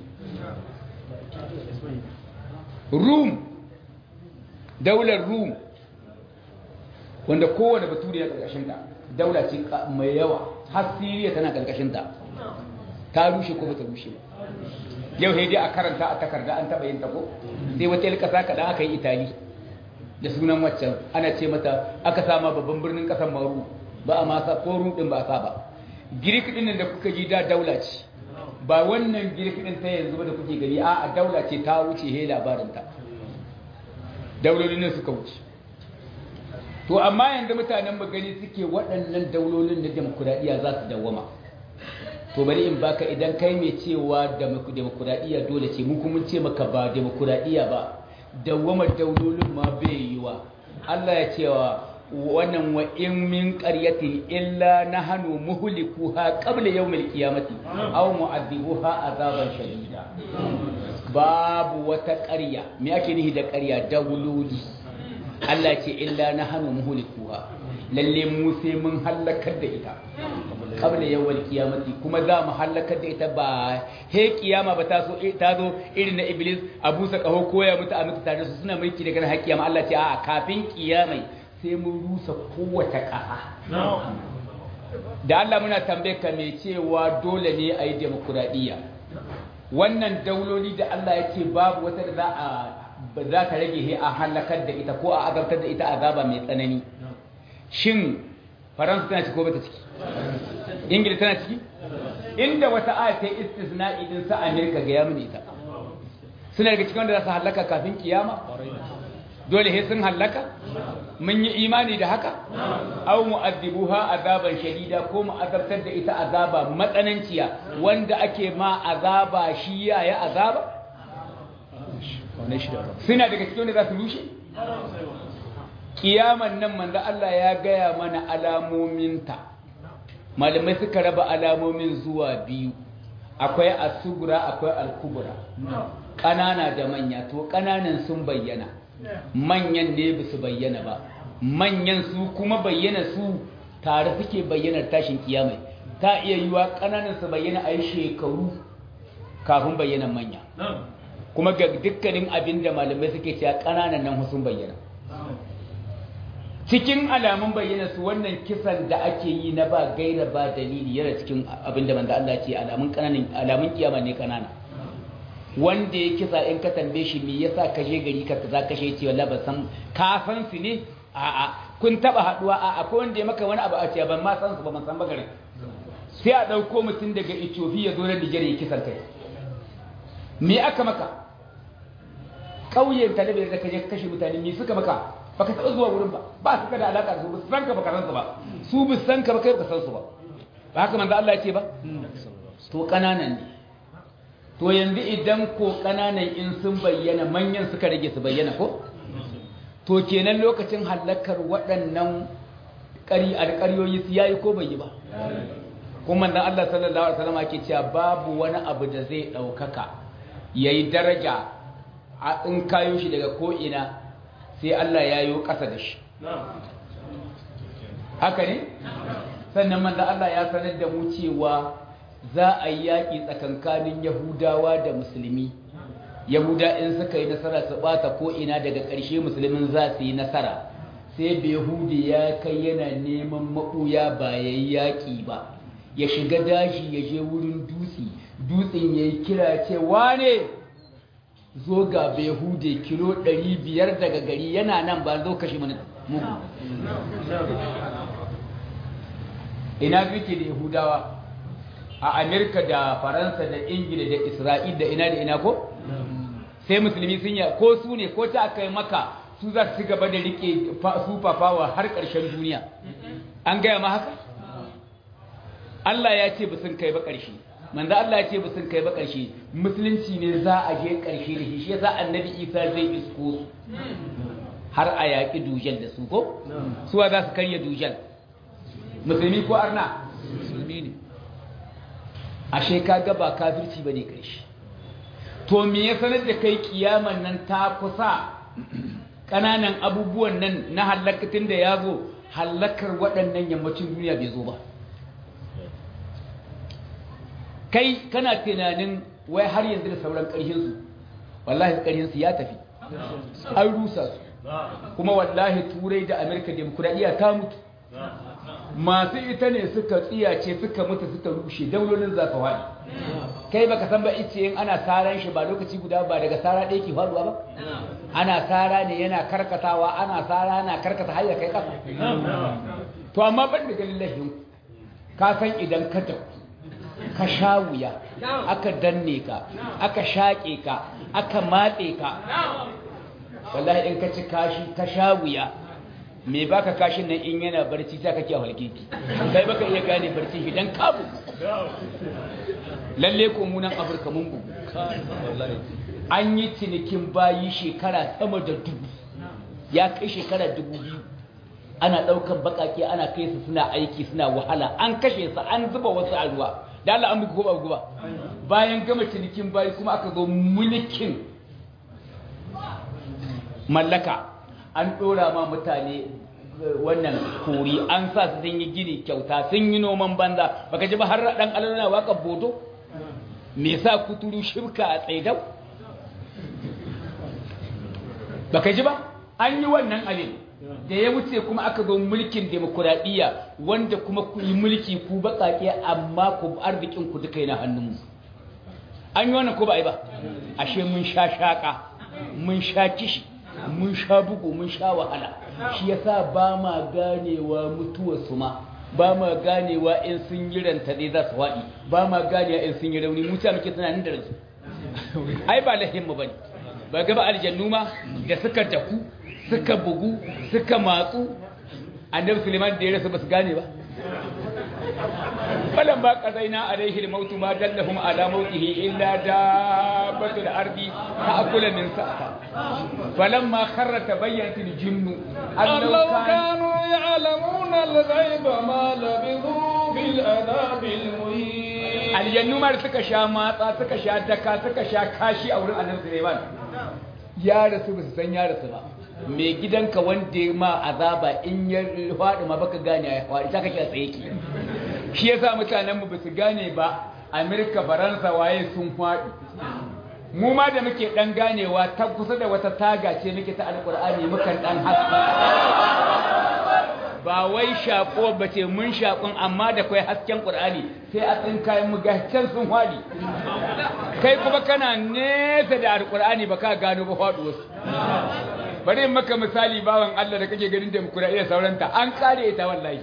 su rum daular rum wanda kowane baturi na ƙarƙashinta daula ce mai yawa har siriya tana ƙarƙashinta ta rushe ko bata rushe ba yau dai a karanta a takarda an taɓa yin tako sai wata yi ƙasa kaɗan aka yi itali da sunan waccan ana ce mata aka sama babban birnin ƙasar maru ba a masa ko rudin ba sa ba girik din da kuka ji da daula ce ba wannan girik din ta yanzu ba da kuke gani a a daula ce ta wuce he labarin ta daulolin ne suka wuce to amma yanzu mutanen mu gani suke waɗannan daulolin na demokuraɗiyya za su dawwama to bari in baka idan kai mai cewa demokuraɗiyya dole ce mu kuma ce maka ba demokuraɗiyya ba dawwamar daulolin ma bai yiwa Allah ya cewa wannan wa in min qaryatin illa nahnu muhlikuha qabla yawmil qiyamati aw mu'adhibuha azaban shadida babu wata ƙarya me ake nihi da ƙarya dauloli Allah ce illa nahnu muhlikuha lalle mu sai mun halakar da ita qabla yawmil qiyamati kuma za mu halakar da ita ba he kiyama ba ta so ta zo irin na iblis abu sa kaho koya mutu a mutu tare su suna mulki daga har kiyama Allah ce a'a kafin kiyamai sai mun rusa kowace ƙasa. Da Allah muna tambaye ka mai cewa dole ne a yi demokuraɗiyya. Wannan dauloli da Allah ya ce babu wata da za a za ta rage he a halakar da ita ko a azabtar da ita azaba mai tsanani. Shin Faransa tana ciki ko bata ciki? Ingila tana ciki? Inda wata aya ta istisna'i din sa Amerika ga ya mini ita. Suna daga cikin wanda za su halaka kafin kiyama? dole he sun hallaka mun yi imani da haka aw mu'adhibuha azaban shadida ko mu azabtar da ita azaba matsananciya wanda ake ma azaba shi ya ya azaba suna daga cikin wanda za su rushe kiyaman nan manzo Allah ya gaya mana alamominta malamai suka raba alamomin zuwa biyu akwai asugura akwai alkubura ƙanana da manya to ƙananan sun bayyana manyan ne ba su bayyana ba manyan su kuma bayyana su tare suke bayyanar tashin kiyamai ta iya yiwa ƙananan su bayyana a yi shekaru kafin bayyanan manya kuma ga dukkanin abin da malamai suke cewa ƙananan nan sun bayyana cikin alamun bayyana su wannan kisan da ake yi na ba gaira ba dalili yana cikin abin da manzo Allah ce alamun kananan alamun kiyama ne kanana wanda ya kisa in ka tambaye shi me yasa ka je gari ka kaza kashe ce wallahi ban san ka san su ne a a kun taba haduwa a akwai wanda ya maka wani abu a ce ban ma san su ba ban san ba garin sai a dauko mutum daga Ethiopia zo na Nigeria ya kisan kai me aka maka kauyen talabiyar da kaje kashe mutane me suka maka baka taɓa zuwa wurin ba ba su ka da alaƙa su ba san ka baka san su ba su bi san ka ba kai baka san su ba ba haka manzo Allah ya ce ba to kananan ne to yanzu idan ko kananan in sun bayyana manyan suka rage su bayyana ko to kenan lokacin halakar waɗannan ƙari alƙaryoyi su yayi ko bai yi ba kuma manzo Allah sallallahu alaihi wasallam ake cewa babu wani abu da zai ɗaukaka yayi daraja a in kayo shi daga ko ina sai Allah ya yi ƙasa da shi haka ne sannan manzo Allah ya sanar da mu cewa za a yi yaƙi tsakankanin Yahudawa da Musulmi Yahuda in suka yi nasara su ɓata ko ina daga ƙarshe Musulmin za su yi nasara sai Yahudi ya kai yana neman maɓuya ba ya yi yaƙi ba ya shiga dashi ya je wurin dutse dutsen ya yi kira ce wane zo ga behude kilo 500 daga gari yana nan ba zo kashe mana mugu ina suke da yahudawa a amerika da faransa da ingila da isra'il da ina da ina ko sai musulmi sun yi ko su ne ko ta aka yi maka su za su gaba da rike super power har ƙarshen duniya an gaya ma haka Allah ya ce ba sun kai ba ƙarshe manzo Allah ya ce ba sun kai ba ƙarshe musulunci ne za a je ƙarshe da shi shi yasa annabi Isa zai isko su har a yaƙi dujal da su ko suwa za su karya dujal musulmi ko arna musulmi ne ashe kaga ba kafirci bane ƙarshe to me ya sanar da kai kiyaman nan ta kusa ƙananan abubuwan nan na halakatin da ya zo halakar waɗannan yammacin duniya bai zo ba kai kana tunanin wai har yanzu da sauran ƙarhinsu wallahi ƙarhinsu ya tafi an rusa su kuma wallahi turai da amerika demokuraɗiyya ta mutu masu ita ne suka tsiyace suka mutu suka rushe daulolin za su haɗi kai baka san ba ice yin ana saran shi ba lokaci guda ba daga sara ɗaya ke faruwa ba ana sara ne yana karkatawa ana sara na karkata har ya kai ƙasa to amma ban da ganin lahin ka san idan ka tafi ka sha wuya aka danne ka aka shaƙe ka aka matse ka wallahi in ka ci kashi ka sha wuya me baka kashin nan in yana barci ta kake halkiki kai baka iya gane barci shi dan kabu lalle ko munan afirka mun bugu an yi cinikin bayi shekara sama da dubu ya kai shekara dubu biyu ana ɗaukan bakake ana kai su suna aiki suna wahala an kashe su an zuba wasu a ruwa da Allah an bugu ko ba bugu ba bayan gama cinikin bayi kuma aka zo mulkin mallaka an ɗora ma mutane wannan kori an sa su sun yi gini kyauta sun yi noman banza baka ji ba har ɗan alana waka bodo me sa kuturu shirka a tsaidau baka ji ba an yi wannan abin da ya wuce kuma aka zo mulkin demokuraɗiyya wanda kuma ku yi mulki ku baƙaƙe amma ku arzikin ku duka yana hannunmu an yi wannan ko ba a yi ba ashe mun sha shaƙa mun sha kishi mun sha bugu mun sha wahala shi yasa ba ma ganewa mutuwar su ma ba ma ganewa in sun yi ranta dai za su waɗi ba ma ganewa in sun yi rauni mutuwa muke tunanin da ransu ai ba lahin mu bane ba ga ba aljannu ma da suka daku suka bugu suka matsu annabi Suleiman da ya rasa ba su gane ba falan ba qadaina alaihi al-maut ma dallahum ala mautihi illa dabbatul ardi ta'kulu min sa'ata falamma kharra tabayyanat al-jinnu allau kanu ya'lamuna al-ghaiba ma labithu fil adabil muhin aljannu mar suka sha matsa suka sha daka suka sha kashi a wurin annabi Sulaiman ya rasu ba su san ya rasu ba mai gidanka wanda ma azaba in ya faɗi ma baka gane ya faɗi ta kake a tsaye ki shi yasa mutanen mu basu gane ba Amerika Faransa waye sun faɗi mu ma da muke dan ganewa ta kusa da wata taga ce muke ta alkur'ani mukan dan haske ba wai shaƙo ba ce mun shaƙon amma da kai hasken ƙur'ani sai a tsinkayen mu can sun haɗi kai kuma kana nesa da alƙur'ani ba ka gano ba haɗu wasu bari in maka misali bawan Allah da kake ganin demokuraɗiyya sauranta an kare ita wallahi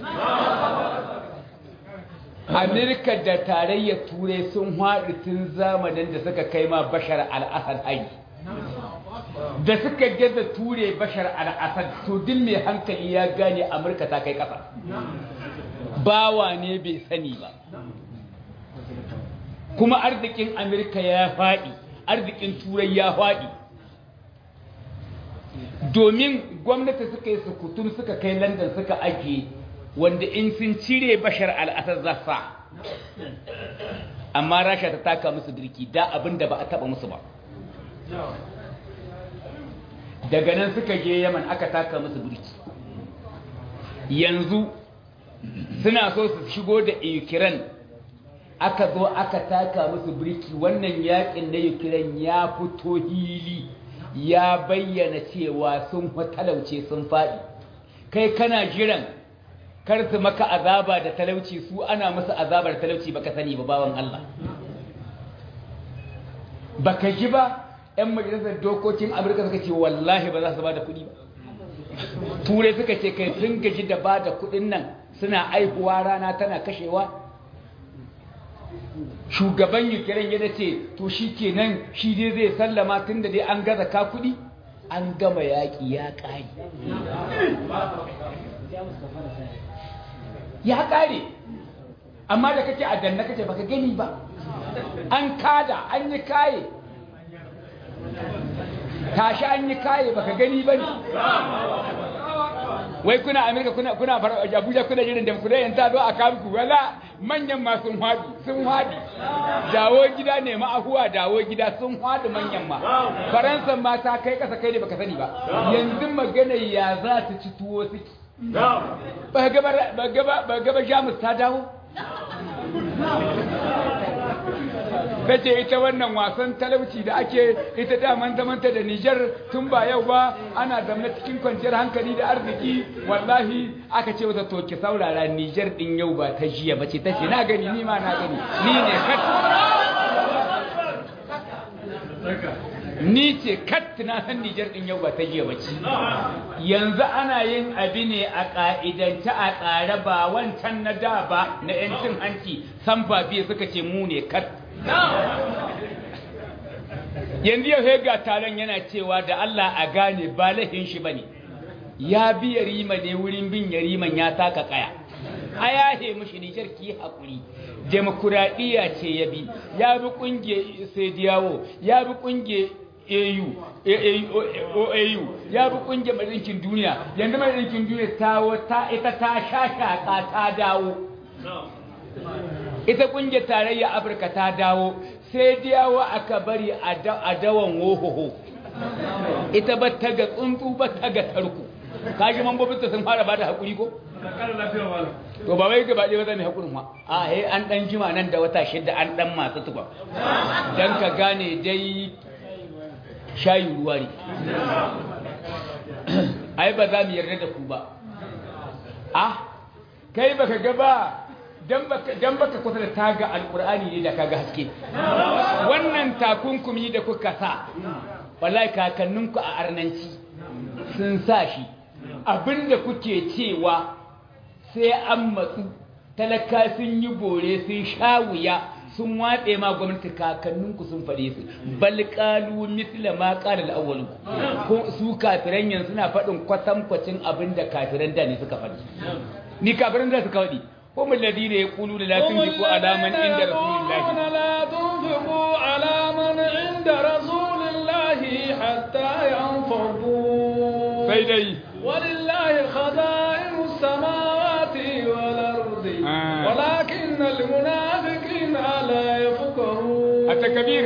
Amerika da tarayyar turai sun haɗu tun zamanin da suka kai ma bashar al'asar hari da suka gaza ture bashar al'asad to din mai hankali ya gane amurka ta kai ƙasa bawa ne bai sani ba kuma arzikin amurka ya faɗi arzikin turai ya faɗi domin gwamnati suka yi sukutun suka kai london suka ajiye wanda in sun cire bashar al'asad za sa amma rasha ta taka musu birki da abin da ba a taba musu ba daga nan suka je yaman aka taka musu birki yanzu suna so su shigo da ukraine aka zo aka taka musu birki wannan yakin na ukraine ya fito hili ya bayyana cewa sun talauce sun faɗi kai kana jiran kar su maka azaba da talauci su ana musu azabar talauci baka sani ba bawan Allah baka ji ba ‘yan majalisar dokokin amurka suka ce wallahi ba za su ba da kuɗi ba turai suka ce kai sun gaji da ba da kuɗin nan suna aihuwa rana tana kashewa shugaban ukraine ya ce to shi kenan shi dai zai sallama tun da dai an gaza ka kuɗi an gama yaƙi ya ƙari ya ƙare amma da kake a danna kake baka gani ba an kada an yi kaye tashi an yi kaye baka gani ba ne wai kuna amerika kuna kuna abuja kuna jirin da kuna yanta zo a kamku wala manyan ma sun hadi sun hadi dawo gida ne ma ahuwa dawo gida sun hadi manyan ma faransa ma ta kai kasa kai ne baka sani ba yanzu magana ya za ta ci tuwo suke ba gaba jamus ta dawo ta ce ita wannan wasan talauci da ake ita daman zamanta da Nijar tun ba yau ba ana zamna cikin kwanciyar hankali da arziki wallahi aka ce wata toke saurara Nijar din yau ba ta jiya ba ce ta ce na gani ni ma na gani ni ne kat ni ce kat na san Nijar din yau ba ta jiya ba ce yanzu ana yin abi ne a ka'idance a tsare ba wancan na da ba na 'yancin hanci san ba biye suka ce mu ne kat yanzu yau ga taron yana cewa da Allah a gane ba lahin shi bane ya bi yarima ne wurin bin yariman ya taka kaya a yahe mushi nijar ki hakuri demokuraɗiyya ce ya bi ya bi ƙungiyar sediyawo ya bi ƙungiyar AU OAU ya bi ƙungiyar madinkin duniya yanzu madinkin duniya ta ita ta shashaka ta dawo ita kungiyar tarayya afirka ta dawo sai dawo aka bari a dawan wohoho ita ba ta ga tsuntsu ba ta ga tarko kaji mambobinta sun fara ba da haƙuri ko? to ba wai gaba ɗaya ba zai mai haƙurin ma a he an ɗan jima nan da wata shidda an ɗan masu tuba don ka gane dai shayi ruwa ne ai ba za mu yarda da ku ba ah kai baka gaba dan baka kusa da taga alkur'ani ne da kaga haske wannan takunkumi da kuka sa wallahi kakanninku a arnanci sun sa shi abinda kuke cewa sai an matsu talaka sun yi bore sun sha wuya sun watse ma gwamnati kakanninku sun faɗe su bal qalu mithla ma qala al-awwal ko su kafiran yanzu suna faɗin kwatankwacin abinda kafiran da ne suka faɗi ni kafiran da suka faɗi هم الذين يقولون لا تنفقوا على من عند رسول الله لا تنفقوا على من عند رسول الله حتى ينفضوا سيدي ولله خزائن السماوات والأرض آه. ولكن المنافقين لا يفقهون التكبير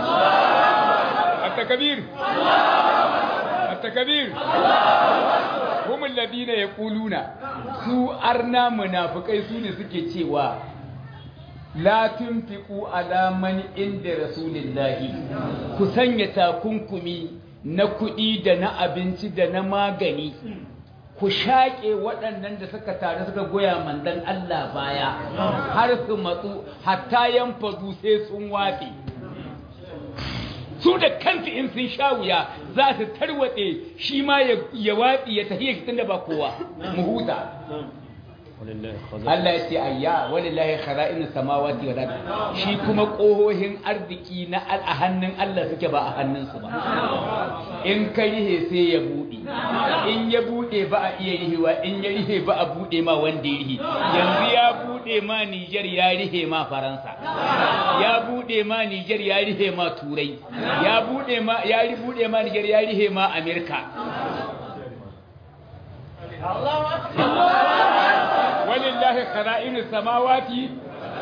التكبير التكبير هم الذين يقولون su arna munafikai su ne suke cewa la tunfiqu ala man inda rasulillahi ku sanya takunkumi na kuɗi da na abinci da na magani ku shaƙe waɗannan da suka tare suka goya mandan Allah baya har su matsu hatta yan fadu sai sun wafe su da kansu in sun sha wuya za su tarwatse shi ma ya watsi ya tafiya shi tunda ba kowa mu huta Allah ya ce ayya walillahi khara'in samawati wal ard shi kuma kohohin arziki na a hannun Allah suke ba a hannunsu ba in ka rihe sai ya bude in ya bude ba a iya rihewa in ya rihe ba a bude ma wanda ya rihe yanzu ya bude ma Niger ya rihe ma Faransa ya bude ma Niger ya rihe ma Turai ya bude ma ya bude ma Niger ya rihe ma Amerika walillahi khara'inu samawati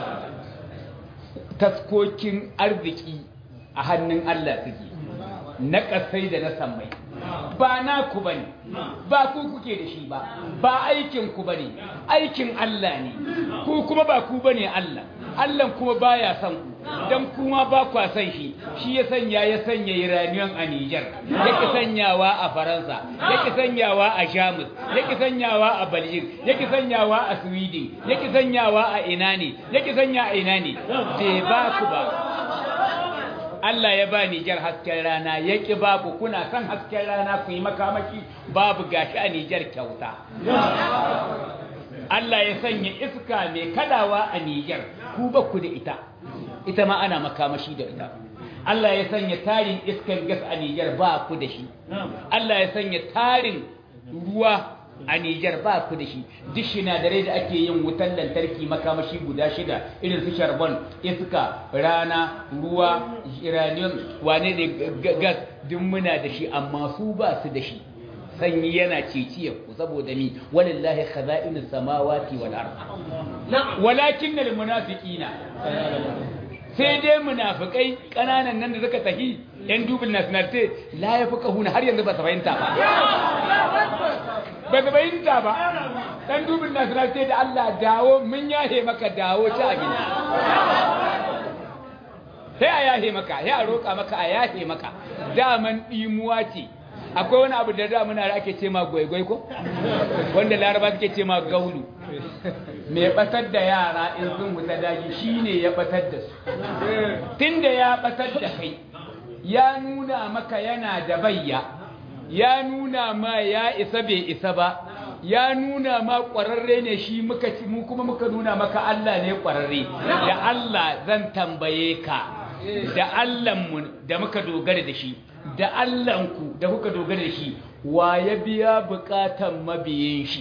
taskokin arziki a hannun Allah suke na kasai da na sammai ba na ku bane ba ku kuke da shi ba ba aikin ku bane aikin Allah ne ku kuma ba ku bane Allah Allah kuma baya son ku dan kuma ba kwa son shi shi ya sanya ya sanya Iranian a Niger yake sanyawa a Faransa yake sanyawa a Jamus yake sanyawa a Belgium yake sanyawa a Sweden yake sanyawa a ina ne yake sanya a ina ne bai ba ku ba Allah ya ba Nijar hasken rana ya ƙi babu kuna son hasken rana ku yi makamaki babu gashi a Nijar kyauta. Allah ya sanya iska mai kadawa a Nijar ku ba ku da ita, ita ma ana makamashi da ita. Allah ya sanya tarin iskan gas a Nijar ba ku da shi. Allah ya sanya tarin ruwa a Nijar ba ku da shi duk sinadarai da ake yin wutan lantarki makamashi guda shida irin su sharbon iska rana ruwa uranium wane ne gas duk muna da shi amma su ba su da shi sanyi yana ciciyar ku saboda mi walillahi khaza'inus samawati wal ard walakin al munafiqina sai dai munafikai kananan nan da suka tahi yan dubin nationality la yafqahuna har yanzu ba su fahimta ba ba su fahimta ba dan dubin nationality da Allah dawo mun yahe maka dawo ta gida sai a yahe maka sai a roƙa maka a yahe maka daman dimuwa ce akwai wani abu da da muna da ake ce ma gwaigwai ko wanda laraba suke ce ma gaulu mai batar da yara in sun wuta daji shine ya batar da su tunda ya batar da kai ya nuna maka yana da bayya ya nuna ma ya isa bai isa ba ya nuna ma ƙwararre ne shi muka ci mu kuma muka nuna maka Allah ne ƙwararre da Allah zan tambaye ka da Allahnmu da muka dogara da shi da Allahnku da kuka dogara da shi wa ya biya bukatan mabiyin shi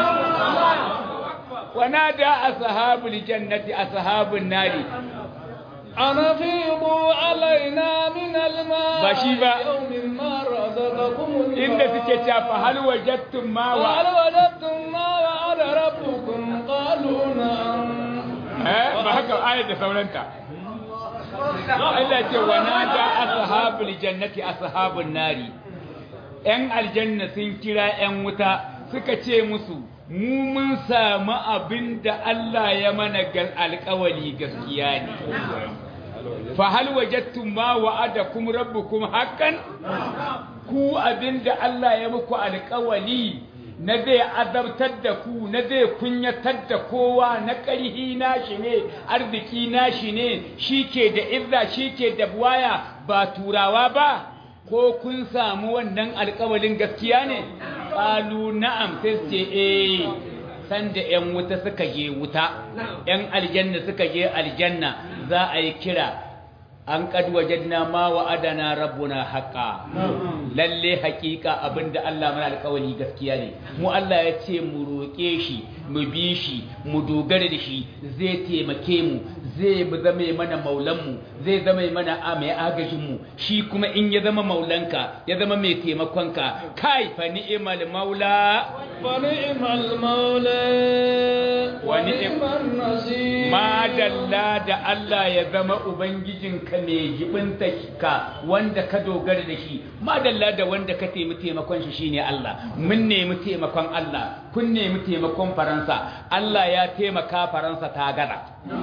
wana da ashabul jannati ashabun nari أنا فيضوا علينا من الماء بشيبة. يوم ما رزقكم الله inda suke cewa fa hal wajadtum ma wa وهل وجدتم ما وعد ربكم قالوا نعم eh ba haka ayat da sauranta Allah ce wa nada ashabul jannati ashabun nari yan aljanna sun kira yan wuta suka ce musu mu mun samu abin da Allah ya mana gal alƙawali gaskiya ne fa hal wajadtum ma wa'adakum rabbukum haqqan ku abin da Allah ya muku alƙawali na zai azabtar da ku na zai kunyatar da kowa na ƙarhi nashi ne arziki nashi ne shi ke da izza shi ke da buwaya ba turawa ba ko kun samu wannan alƙawalin gaskiya ne ƙalu na'am sai su ce eh sanda 'yan wuta suka je wuta 'yan aljanna suka je aljanna za a yi kira an kad wajadna ma wa'adana rabbuna haqa lalle haƙiƙa abinda Allah mana alƙawari gaskiya ne mu Allah ya ce mu roƙe shi mu bi shi mu dogara da shi zai taimake mu zai zame mana maulan mu zai zama mana a mai agajin mu shi kuma in ya zama maulanka ya zama mai taimakonka kai fa ni'mal maula fa ni'mal maula wa ni'mal nasir ma dalla da Allah ya zama ubangijinka mai jibinta ka wanda ka dogara da shi ma dalla da wanda ka taimi taimakon shi shine Allah mun nemi taimakon Allah kun nemi taimakon Faransa Allah ya taimaka Faransa ta gaza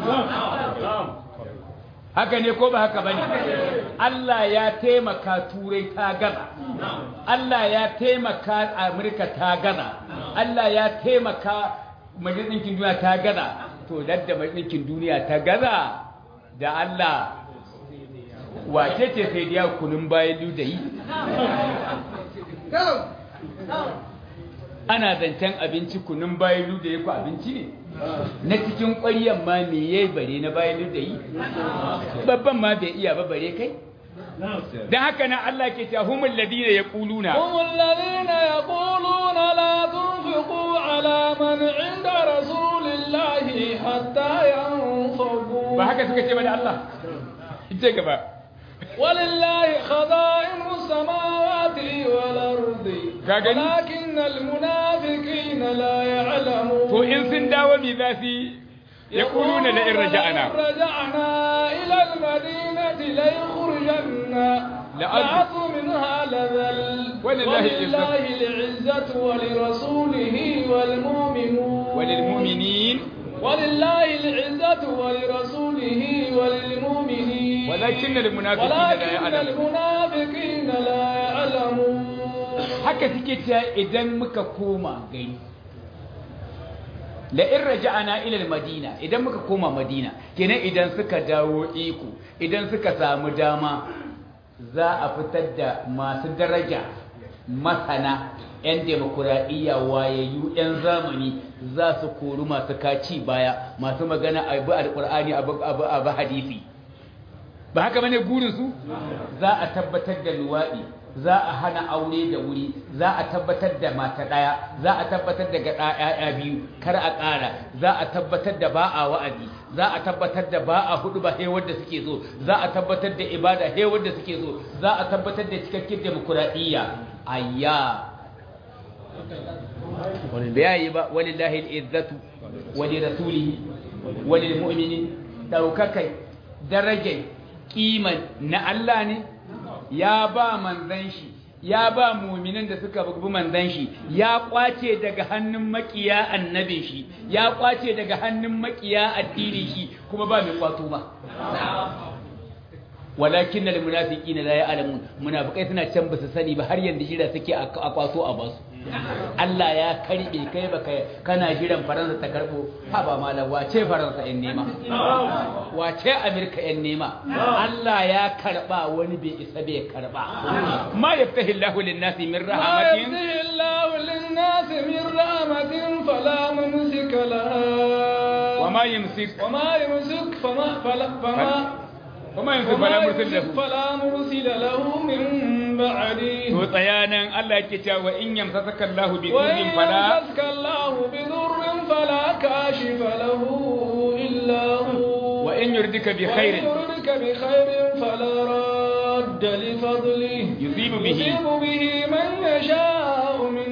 haka ne ko ba haka bane Allah ya taimaka turai ta gaza Allah ya taimaka Amurka ta gaza Allah ya taimaka majalisar ɗinkin duniya ta gaza to dadda majalisar ɗinkin duniya ta gaza da Allah wace ce sai da kunun bayan ludayi ana zancen abinci kunun bayan ludayi ko abinci ne na cikin ƙwaryan ma me yayi bare na bayan ludayi babban ma bai iya ba bare kai dan haka na Allah ke cewa humul ladina yaquluna humul ladina yaquluna la tunfiqu ala man inda rasulillahi hatta yanfaqu ba haka suka ce ba da Allah ita gaba ولله خزائن السماوات والأرض ولكن المنافقين لا يعلمون تو إن سنداوا بذاتي يقولون لئن رجعنا رجعنا إلى المدينة ليخرجن لعظ منها لذل ولله ولله العزة ولرسوله والمؤمنون وللمؤمنين ولله العزة ولرسوله وللمؤمنين ولكن المنافقين لا ولكن يعلمون المنافقين لا يعلمون haka suke cewa idan muka koma gari la in raja'ana ila madina idan muka koma madina kenan idan suka dawo iko idan suka samu dama za a fitar da masu daraja masana 'yan demokuraɗiyya wayayyu 'yan zamani za su kori masu kaci baya masu magana abu alƙur'ani abu hadisi ba haka bane gurinsu za a tabbatar da luwaɗi za a hana aure da wuri za a tabbatar da mata ɗaya za a tabbatar da gaɗa ‘ya'ya biyu kar a ƙara za a tabbatar da ba a wa'azi za a tabbatar da ba a hudu ba he wadda suke so za a tabbatar da ibada he wadda suke so za a tabbatar da cikakken demokuraɗiyya ayya wani bayayi ba walillahi al'izzatu wali rasulihi wali mu'minin ɗaukakai darajar kiman na Allah ne ya ba manzan shi ya ba muminan da suka bugu manzan shi ya kwace daga hannun makiya annabin shi ya kwace daga hannun makiya addinin shi kuma ba mai kwato ba walakin al munafiqina la ya'lamun munafikai suna can ba su sani ba har yanzu jira suke a kwato a basu Allah ya karbe kai baka kana jiran Faransa ta karbo ha ba malam wace Faransa yan nema wace Amerika yan nema Allah ya karba wani bai isa bai karba ma yaftahi Allahu lin-nasi min rahmatin ما يفتح الله للناس من رحمة فلا ممسك لها وما يمسك وما يمسك فما فلا فما وما يمسك وما فلا مرسل يمسك له فلا مرسل له من بعده to tsayanan Allah yake cewa in yamsaka Allahu bi وإن dhurrin fala يمسك الله بضر فلا كاشف له إلا هو wa in yurdika bi وإن khairin يردك بخير فلا راد لفضله يصيب به يصيب به من يشاء من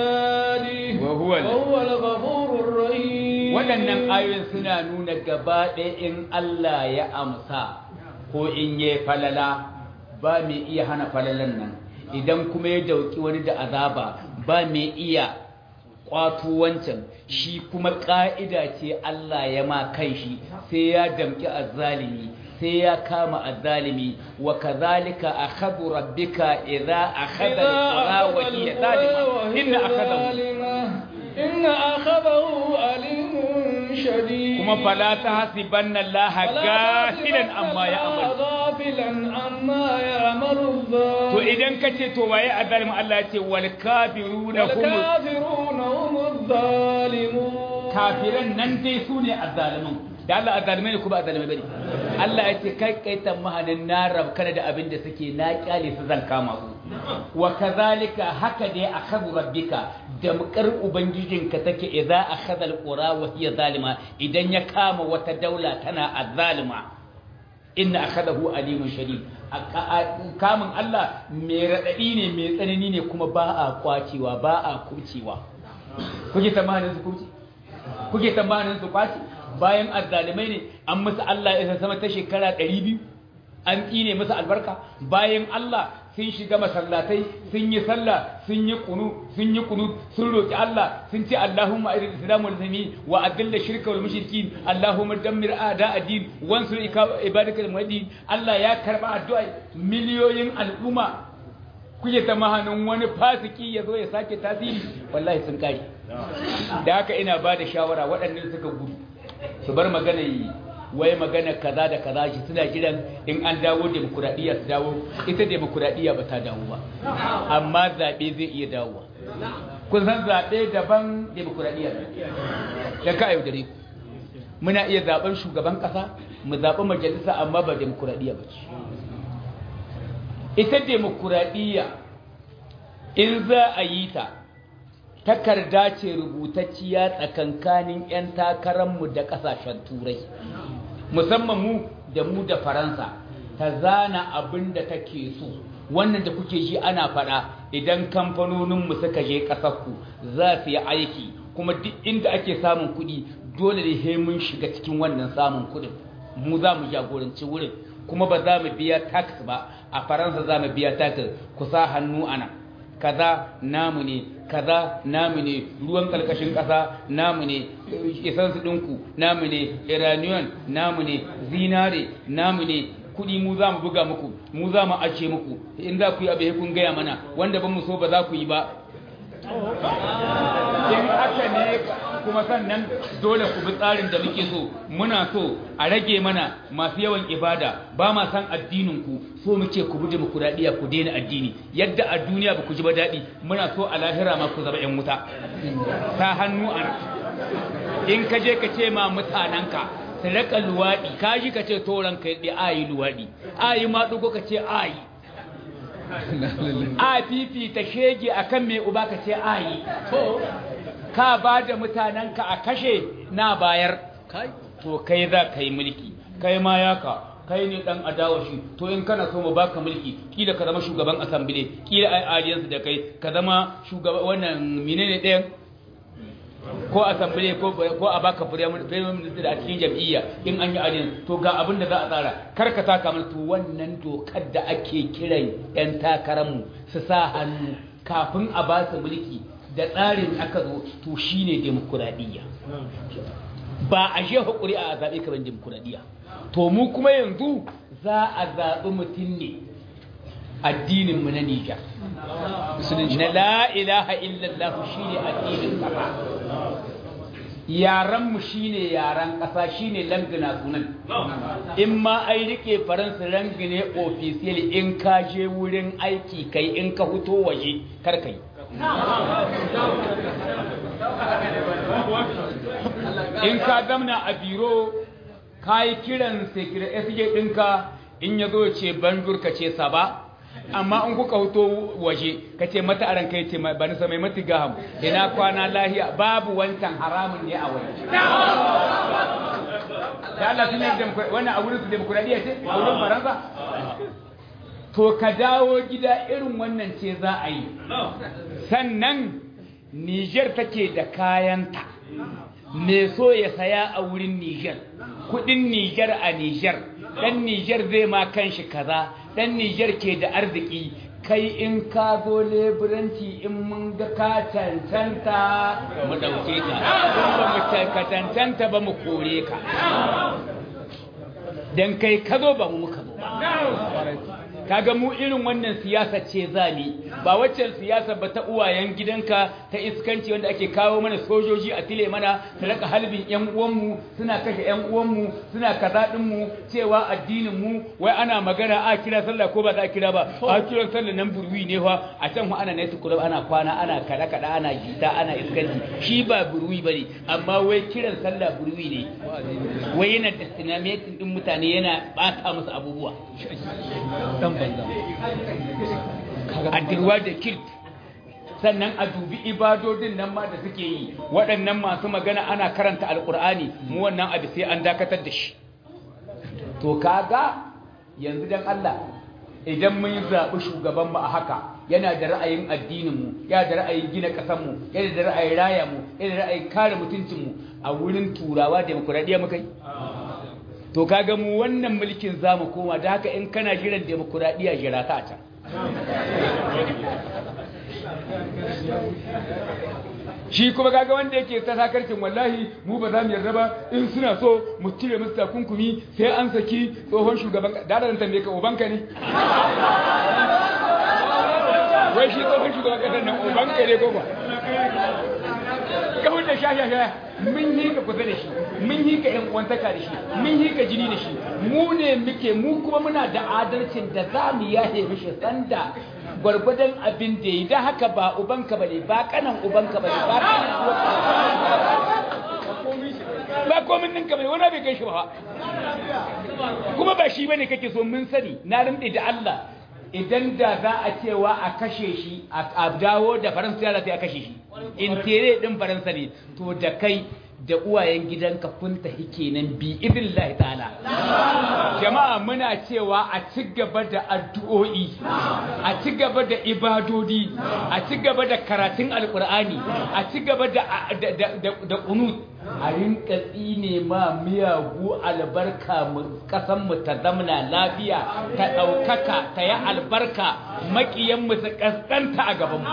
عباده وهو ال- وهو الغفور الرحيم waɗannan ayoyin suna nuna gaba ɗaya in Allah ya amsa ko in yi falala ba mai iya hana falalan nan idan kuma ya dauki wani da azaba ba mai iya kwato wancan shi kuma ƙa'ida ce Allah ya ma kan shi sai ya damki azzalimi sai ya kama azzalimi wa kazalika akhadhu rabbika idza akhadha إذا al-qura wa hiya zalima inna akhadahu ظالمة إن أخذه أليم شديد kuma fala tahsibanna Allah gafilan amma ya'mal غافلا عما يعمل الظالم to idan ka ce to waye azalimin Allah ya ce wal kafiruna hum والكافرون هم الظالمون kafiran nan dai su ne azzalimin da Allah azzalimai ne ko ba azzalimai bane Allah ya ce kai kai tamahanin na rabkana da abin da suke na kyale su zan kama su wa kazalika haka dai akhadhu rabbika da mukar ubangijinka take idza akhadha alqura wa hiya zalima idan ya kama wata daula tana azzalima inna akhadahu alimun shadid kamun Allah mai radadi ne mai tsanani ne kuma ba a kwacewa ba a kubcewa kuke tsammanin su kubce kuke tsammanin su kwace bayan azzalimai ne an musu Allah ya sama ta shekara 200 an tsine musu albarka bayan Allah sun shiga masallatai sun yi sallah sun yi kunu sun yi kunu sun roki Allah sun ce Allahumma arid islamu wal muslimin wa adilla shirka wal mushrikin Allahumma dammir a'da ad-din wansur ibadakal muwahhidin Allah ya karba addu'a miliyoyin al'umma kuke ta mahanin wani fasiki ya zo ya sake tasiri wallahi sun kare da haka ina ba da shawara waɗannan suka gudu su bar magana yi wai magana kaza da kaza shi suna jiran in an dawo demokuraɗiyya su dawo ita demokuraɗiyya ba ta dawo ba amma zaɓe zai iya dawowa kun san zaɓe daban demokuraɗiyya da ka yaudare ku muna iya zaɓen shugaban ƙasa mu zaɓi majalisa amma ba demokuraɗiyya ba ce ita demokuraɗiyya in za a yi ta takarda ce rubutacciya tsakankanin 'yan takararmu da ƙasashen turai musamman mu da mu da faransa ta zana abin da take so wannan da kuke ji ana faɗa idan kamfanoninmu suka je ƙasarku za su yi aiki kuma duk inda ake samun kuɗi dole ne mun shiga cikin wannan samun kuɗin mu za mu jagoranci wurin kuma ba za mu biya tax ba a faransa za mu biya tax ku sa hannu ana kaza namu ne kaza namu ne ruwan kalkashin ƙasa namu ne isansu ɗinku namu ne iranian namu ne zinare namu ne kuɗi mu za mu buga muku mu za mu ace muku in za ku yi abu kun gaya mana wanda ban mu so ba za ku yi ba in haka ne kuma sannan dole ku bi tsarin da muke so muna so a rage mana masu yawan ibada ba ma san addinin ku so muke ku bi demokuraɗiyya ku daina addini yadda a duniya ba ku ji ba daɗi muna so a lahira ma ku zama yan wuta ta hannu a in ka je ka ce ma mutanenka su raka luwaɗi ka ji ka ce toron ka yi ayi luwaɗi ayi ma ɗugo ka ce ayi a fifita shege akan mai uba ka ce ayi ka ba da mutanenka a kashe na bayar to kai za ka yi mulki kai ma yaka kai ne dan adawa shi to in kana so mu baka mulki kila ka zama shugaban asambile kila ai audience da kai ka zama shugaban wannan menene ɗayan ko asambile ko ko a baka prime minister a cikin jam'iyya in an yi audience to ga abin da za a tsara kar ka taka mana to wannan dokar da ake kiran yan takararmu su sa hannu kafin a ba su mulki da tsarin aka zo to shine demokuraɗiyya ba a je hukuri a zaɓe kamar demokuraɗiyya to mu kuma yanzu za a zaɓi mutum ne addininmu na Nijar na la ilaha illallah shine addinin ƙasa yaranmu shine yaran ƙasa shine langina sunan in ma ai rike faransa langine ofisiyal in ka je wurin aiki kai in ka fito waje kar kai in ka zamna a biro ka yi kiran secretary ɗinka in ya zo ce bandur ka ce saba amma in kuka hoto waje ka ce mata aran kai ce ba nisa mai mati gaham ina kwana lahiya babu wancan haramun ne a waje da Allah sun yi wannan a wurin su demokuraɗiyya ce a wurin faransa to ka dawo gida irin wannan ce za a yi sannan Niger take da kayanta me so ya saya a wurin Niger kudin Niger a Niger dan Niger zai ma kanshi kaza dan Niger ke da arziki kai in ka zo leburanci in mun ga ka cancanta mu dauke ka in ba mu ka cancanta ba mu kore ka dan kai ka zo ba mu muka zo ba kaga mu irin wannan siyasa ce zani ba waccan siyasa ba ta uwayen gidanka ta iskanci wanda ake kawo mana sojoji a tile mana su raka halbin yan uwanmu suna kashe yan uwanmu suna kaza din mu cewa addinin mu wai ana magana a kira sallah ko ba za a kira ba a kira sallah nan burwi ne fa a can mu ana naiti kulub ana kwana ana kada kada ana gita ana iskanci shi ba burwi bane amma wai kiran sallah burwi ne wai yana destinating din mutane yana bata musu abubuwa a dirwa da kirt sannan a dubi ibadodin nan ma da suke yi waɗannan masu magana ana karanta alkur'ani mu wannan abu sai an dakatar da shi to kaga yanzu dan Allah idan mun zaɓi shugaban mu a haka yana da ra'ayin addinin mu yana da ra'ayin gina ƙasar mu yana da ra'ayin raya mu yana da ra'ayin kare mutuncin mu a wurin turawa demokuraɗiyya muka yi to kaga mu wannan mulkin zamu koma da haka in kana jiran demokuraɗiyya jira ka a can shi kuma kaga wanda yake ta sakarcin wallahi mu ba za mu yarda ba in suna so mu cire musu takunkumi sai an saki tsohon shugaban da da tambaye ka ubanka ne wai shi tsohon shugaban kasar nan ubanka ne ko ba kawai da shashasha mun yi ka kusa da shi mun yi ka yan uwantaka da shi mun yi ka jini da shi mu ne muke mu kuma muna da adalcin da za mu yahe mishi sanda gwargwadon abin da yi da haka ba ubanka bane ba kanan ubanka bane ba kanan ba komin ninka bane wani bai kai shi ba kuma ba shi bane kake so mun sani na rinde da Allah idan da za a cewa a kashe shi a dawo da faransa ya a kashe shi in tere din faransa ne to da kai da uwayen gidanka kun tafi kenan bi idnillahi ta'ala jama'a muna cewa a ci gaba da addu'o'i a ci gaba da ibadodi a ci gaba da karatun alqur'ani a ci gaba da da qunut a rinka tsine ma miyagu albarka kasan mu ta zamna lafiya ta daukaka ta yi albarka makiyan mu su kaskanta a gaban mu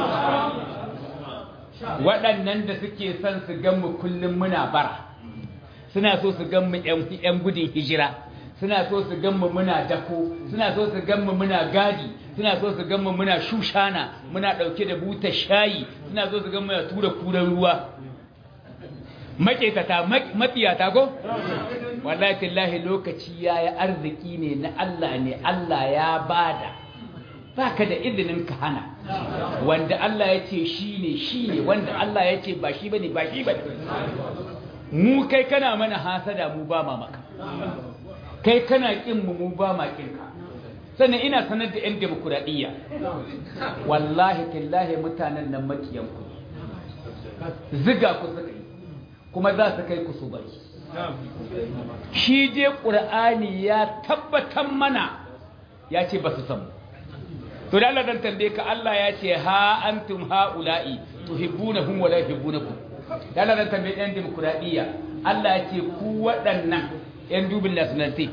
waɗannan da suke son su gan mu kullum muna bara suna so su gan mu ƴan gudun hijira suna so su gan mu muna dako suna so su gan mu muna gadi suna so su gan mu muna shushana muna ɗauke da butar shayi suna so su gan mu ya tura kuran ruwa maƙetata matsiyata ko wallahi tallahi lokaci yayi arziki ne na Allah ne Allah ya bada baka da izinin ka hana wanda Allah ya ce shi ne shi ne wanda Allah ya ce ba shi ba ne ba shi ba mu kai kana mana hasada mu ba ma maka kai kana kin mu mu ba ma kin ka sannan ina sanar da 'yan demokuraɗiyya wallahi tallahi mutanen nan makiyan ku ziga ku suka yi kuma za su kai ku su bari shi je ƙur'ani ya tabbatar mana ya ce ba su samu to da Allah dan tambaye ka Allah ya ce ha antum haula'i tuhibbunahum wa la yuhibbunakum da Allah dan tambaye ɗan demokradiyya Allah ya ce ku waɗannan ɗan dubin nationality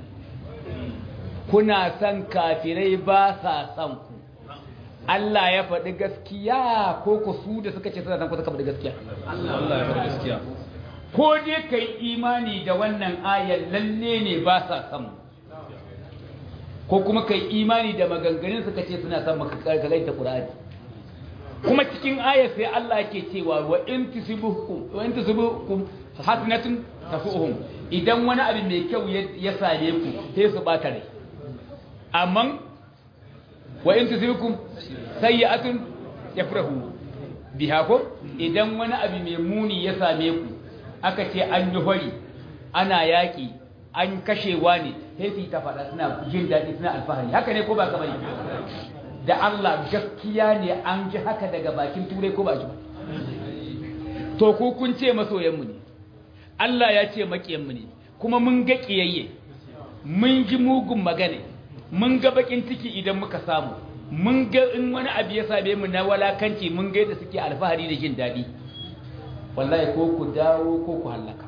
kuna san kafirai ba sa san ku Allah ya faɗi gaskiya ko ku su da suka ce suna san ku suka faɗi gaskiya Allah ya faɗi gaskiya ko dai kai imani da wannan ayar lalle ne ba sa san mu ko kuma kai imani da maganganun suka ce suna son maka karkalaita Qur'ani kuma cikin ayar sai Allah yake cewa wa in tusibuhum wa in tusibuhum hasanatun tafuhum idan wani abu mai kyau ya same ku sai su bata rai amma wa in tusibukum sayyi'atun yafrahu biha ko idan wani abu mai muni ya same ku aka ce an yi hori ana yaki an kashewa ne sai ta faɗa suna jin daɗi suna alfahari haka ne ko ba kamar da Allah gaskiya ne an ji haka daga bakin turai ko ba ji to ku kun ce masoyanmu ne Allah ya ce maƙiyanmu ne kuma mun ga ƙiyayye mun ji mugun magana mun ga bakin ciki idan muka samu mun ga in wani abu ya same mu na walakanci mun ga yadda suke alfahari da jin daɗi wallahi ko ku dawo ko ku hallaka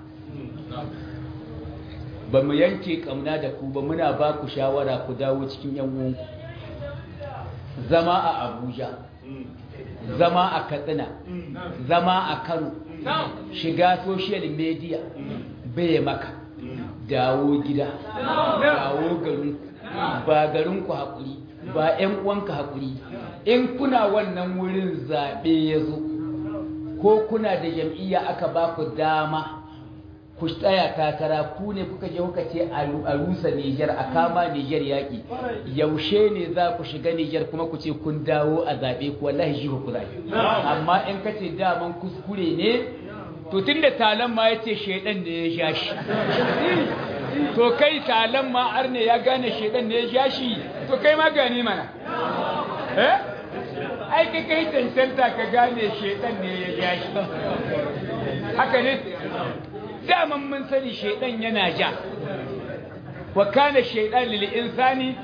ba mu yanke kamna da ku ba muna ba ku shawara ku dawo cikin yan uwanku zama a abuja zama a katsina zama a kano shiga social media bai maka dawo gida dawo garinku ba garinku haƙuri ba 'yan uwanka haƙuri in kuna wannan wurin zaɓe ya zo ko kuna da jam'iyya aka ba ku dama ku tsaya takara ku ne kuka je kuka ce a rusa Nijar a kama Nijar yaƙi yaushe ne za ku shiga Nijar kuma ku ce kun dawo a zaɓe ku wallahi shi ku zaɓe amma in ka ce daman kuskure ne to tun da talan ma ya ce shaidan ne ya sha shi to kai talan ma arne ya gane shaidan ne ya sha shi to kai ma gane mana eh ai kai kai cancanta ka gane shaidan ne ya sha shi haka ne daman mun sani shaidan yana ja wa kana shaytan lil insani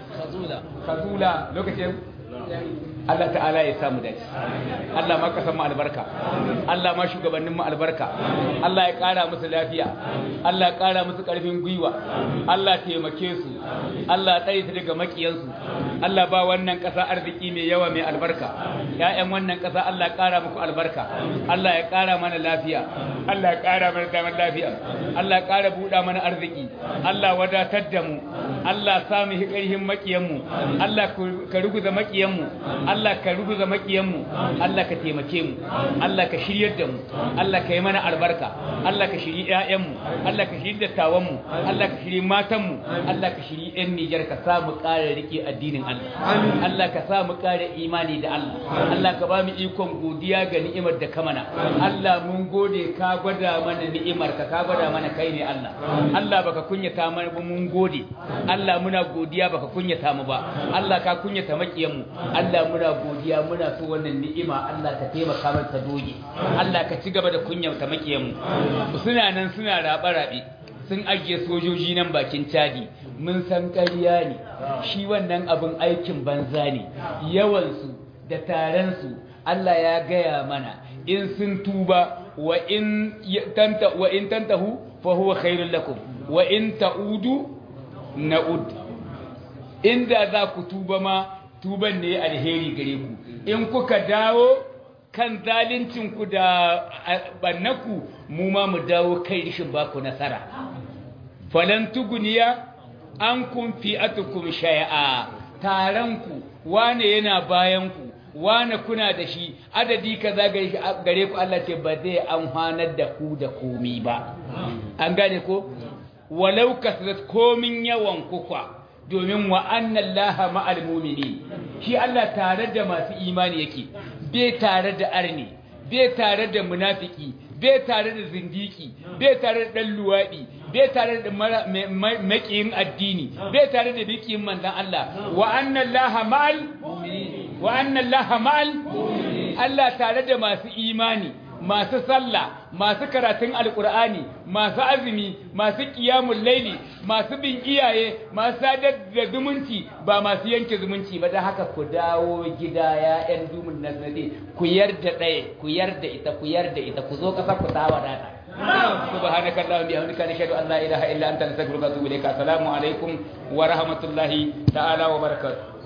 khazula lokacin Allah ta'ala ya samu dace Allah ma ka mu albarka Allah ma shugabannin mu albarka Allah ya kara musu lafiya Allah ya kara musu karfin gwiwa Allah taimake su Allah tsare su daga makiyansu Allah ba wannan kasa arziki mai yawa mai albarka ƴaƴan wannan kasa Allah ya kara muku albarka Allah ya kara mana lafiya Allah ya kara mana zaman lafiya Allah ya kara buɗa mana arziki Allah wadatar da mu Allah samu hikarhin makiyanmu Allah ka ruguza makiyanmu Allah ka ruguza makiyanmu Allah ka taimake mu Allah ka shiryar da mu Allah ka yi mana albarka Allah ka shiri ƴaƴanmu Allah ka shiri dattawanmu Allah ka shiri matanmu Allah ka shiri ƴan Nijar ka sa mu ƙara rike addinin Allah Allah ka sa mu ƙara imani da Allah Allah ka ba mu ikon godiya ga ni'imar da ka mana Allah mun gode ka gwada mana ni'imar ka ka gwada mana kai ne Allah Allah baka kunyata mana ba mun gode Allah muna godiya baka kunyata mu ba Allah ka kunyata makiyanmu Allah muna godiya muna so wannan ni'ima Allah ka taimaka mana ta doge Allah ka ci gaba da kunyata makiyanmu suna nan suna rabe rabe sun ajiye sojoji nan bakin cadi mun san ƙarya ne shi wannan abin aikin banza ne yawansu da taransu Allah ya gaya mana in sun tuba wa in tanta wa in tantahu fa huwa khairul lakum wa in ta'udu na'ud inda za ku tuba ma tuban ne alheri gare ku in kuka dawo kan zalincinku da bannaku mu ma mu dawo kai rishin baku nasara falan tuguniya an kun fi atukum shay'a taranku wane yana bayanku wane kuna da shi adadi kaza gare ku Allah ce ba zai amfanar da ku da komi ba an gane ko walau kasrat komin yawan kuka domin wa annan laha ma'al mumini shi Allah tare da masu imani yake bai tare da arni bai tare da munafiki bai tare da zindiki bai tare da dan luwadi bai tare da makiyin addini bai tare da bikin manzon Allah wa annan laha ma'al wa annan laha ma'al Allah tare da masu imani masu sallah masu karatun alkur'ani masu azumi masu kiyamun laili masu bin iyaye masu sadar da zumunci ba masu yanke zumunci ba da haka ku dawo gida ya yan dumin nazari ku yarda ɗaya ku yarda ita ku yarda ita ku zo ƙasar ku ta wadata subhanaka allahumma bihamdika nashhadu an la ilaha illa anta nastaghfiruka wa atubu ilayka assalamu alaikum wa rahmatullahi ta'ala wa barakatuh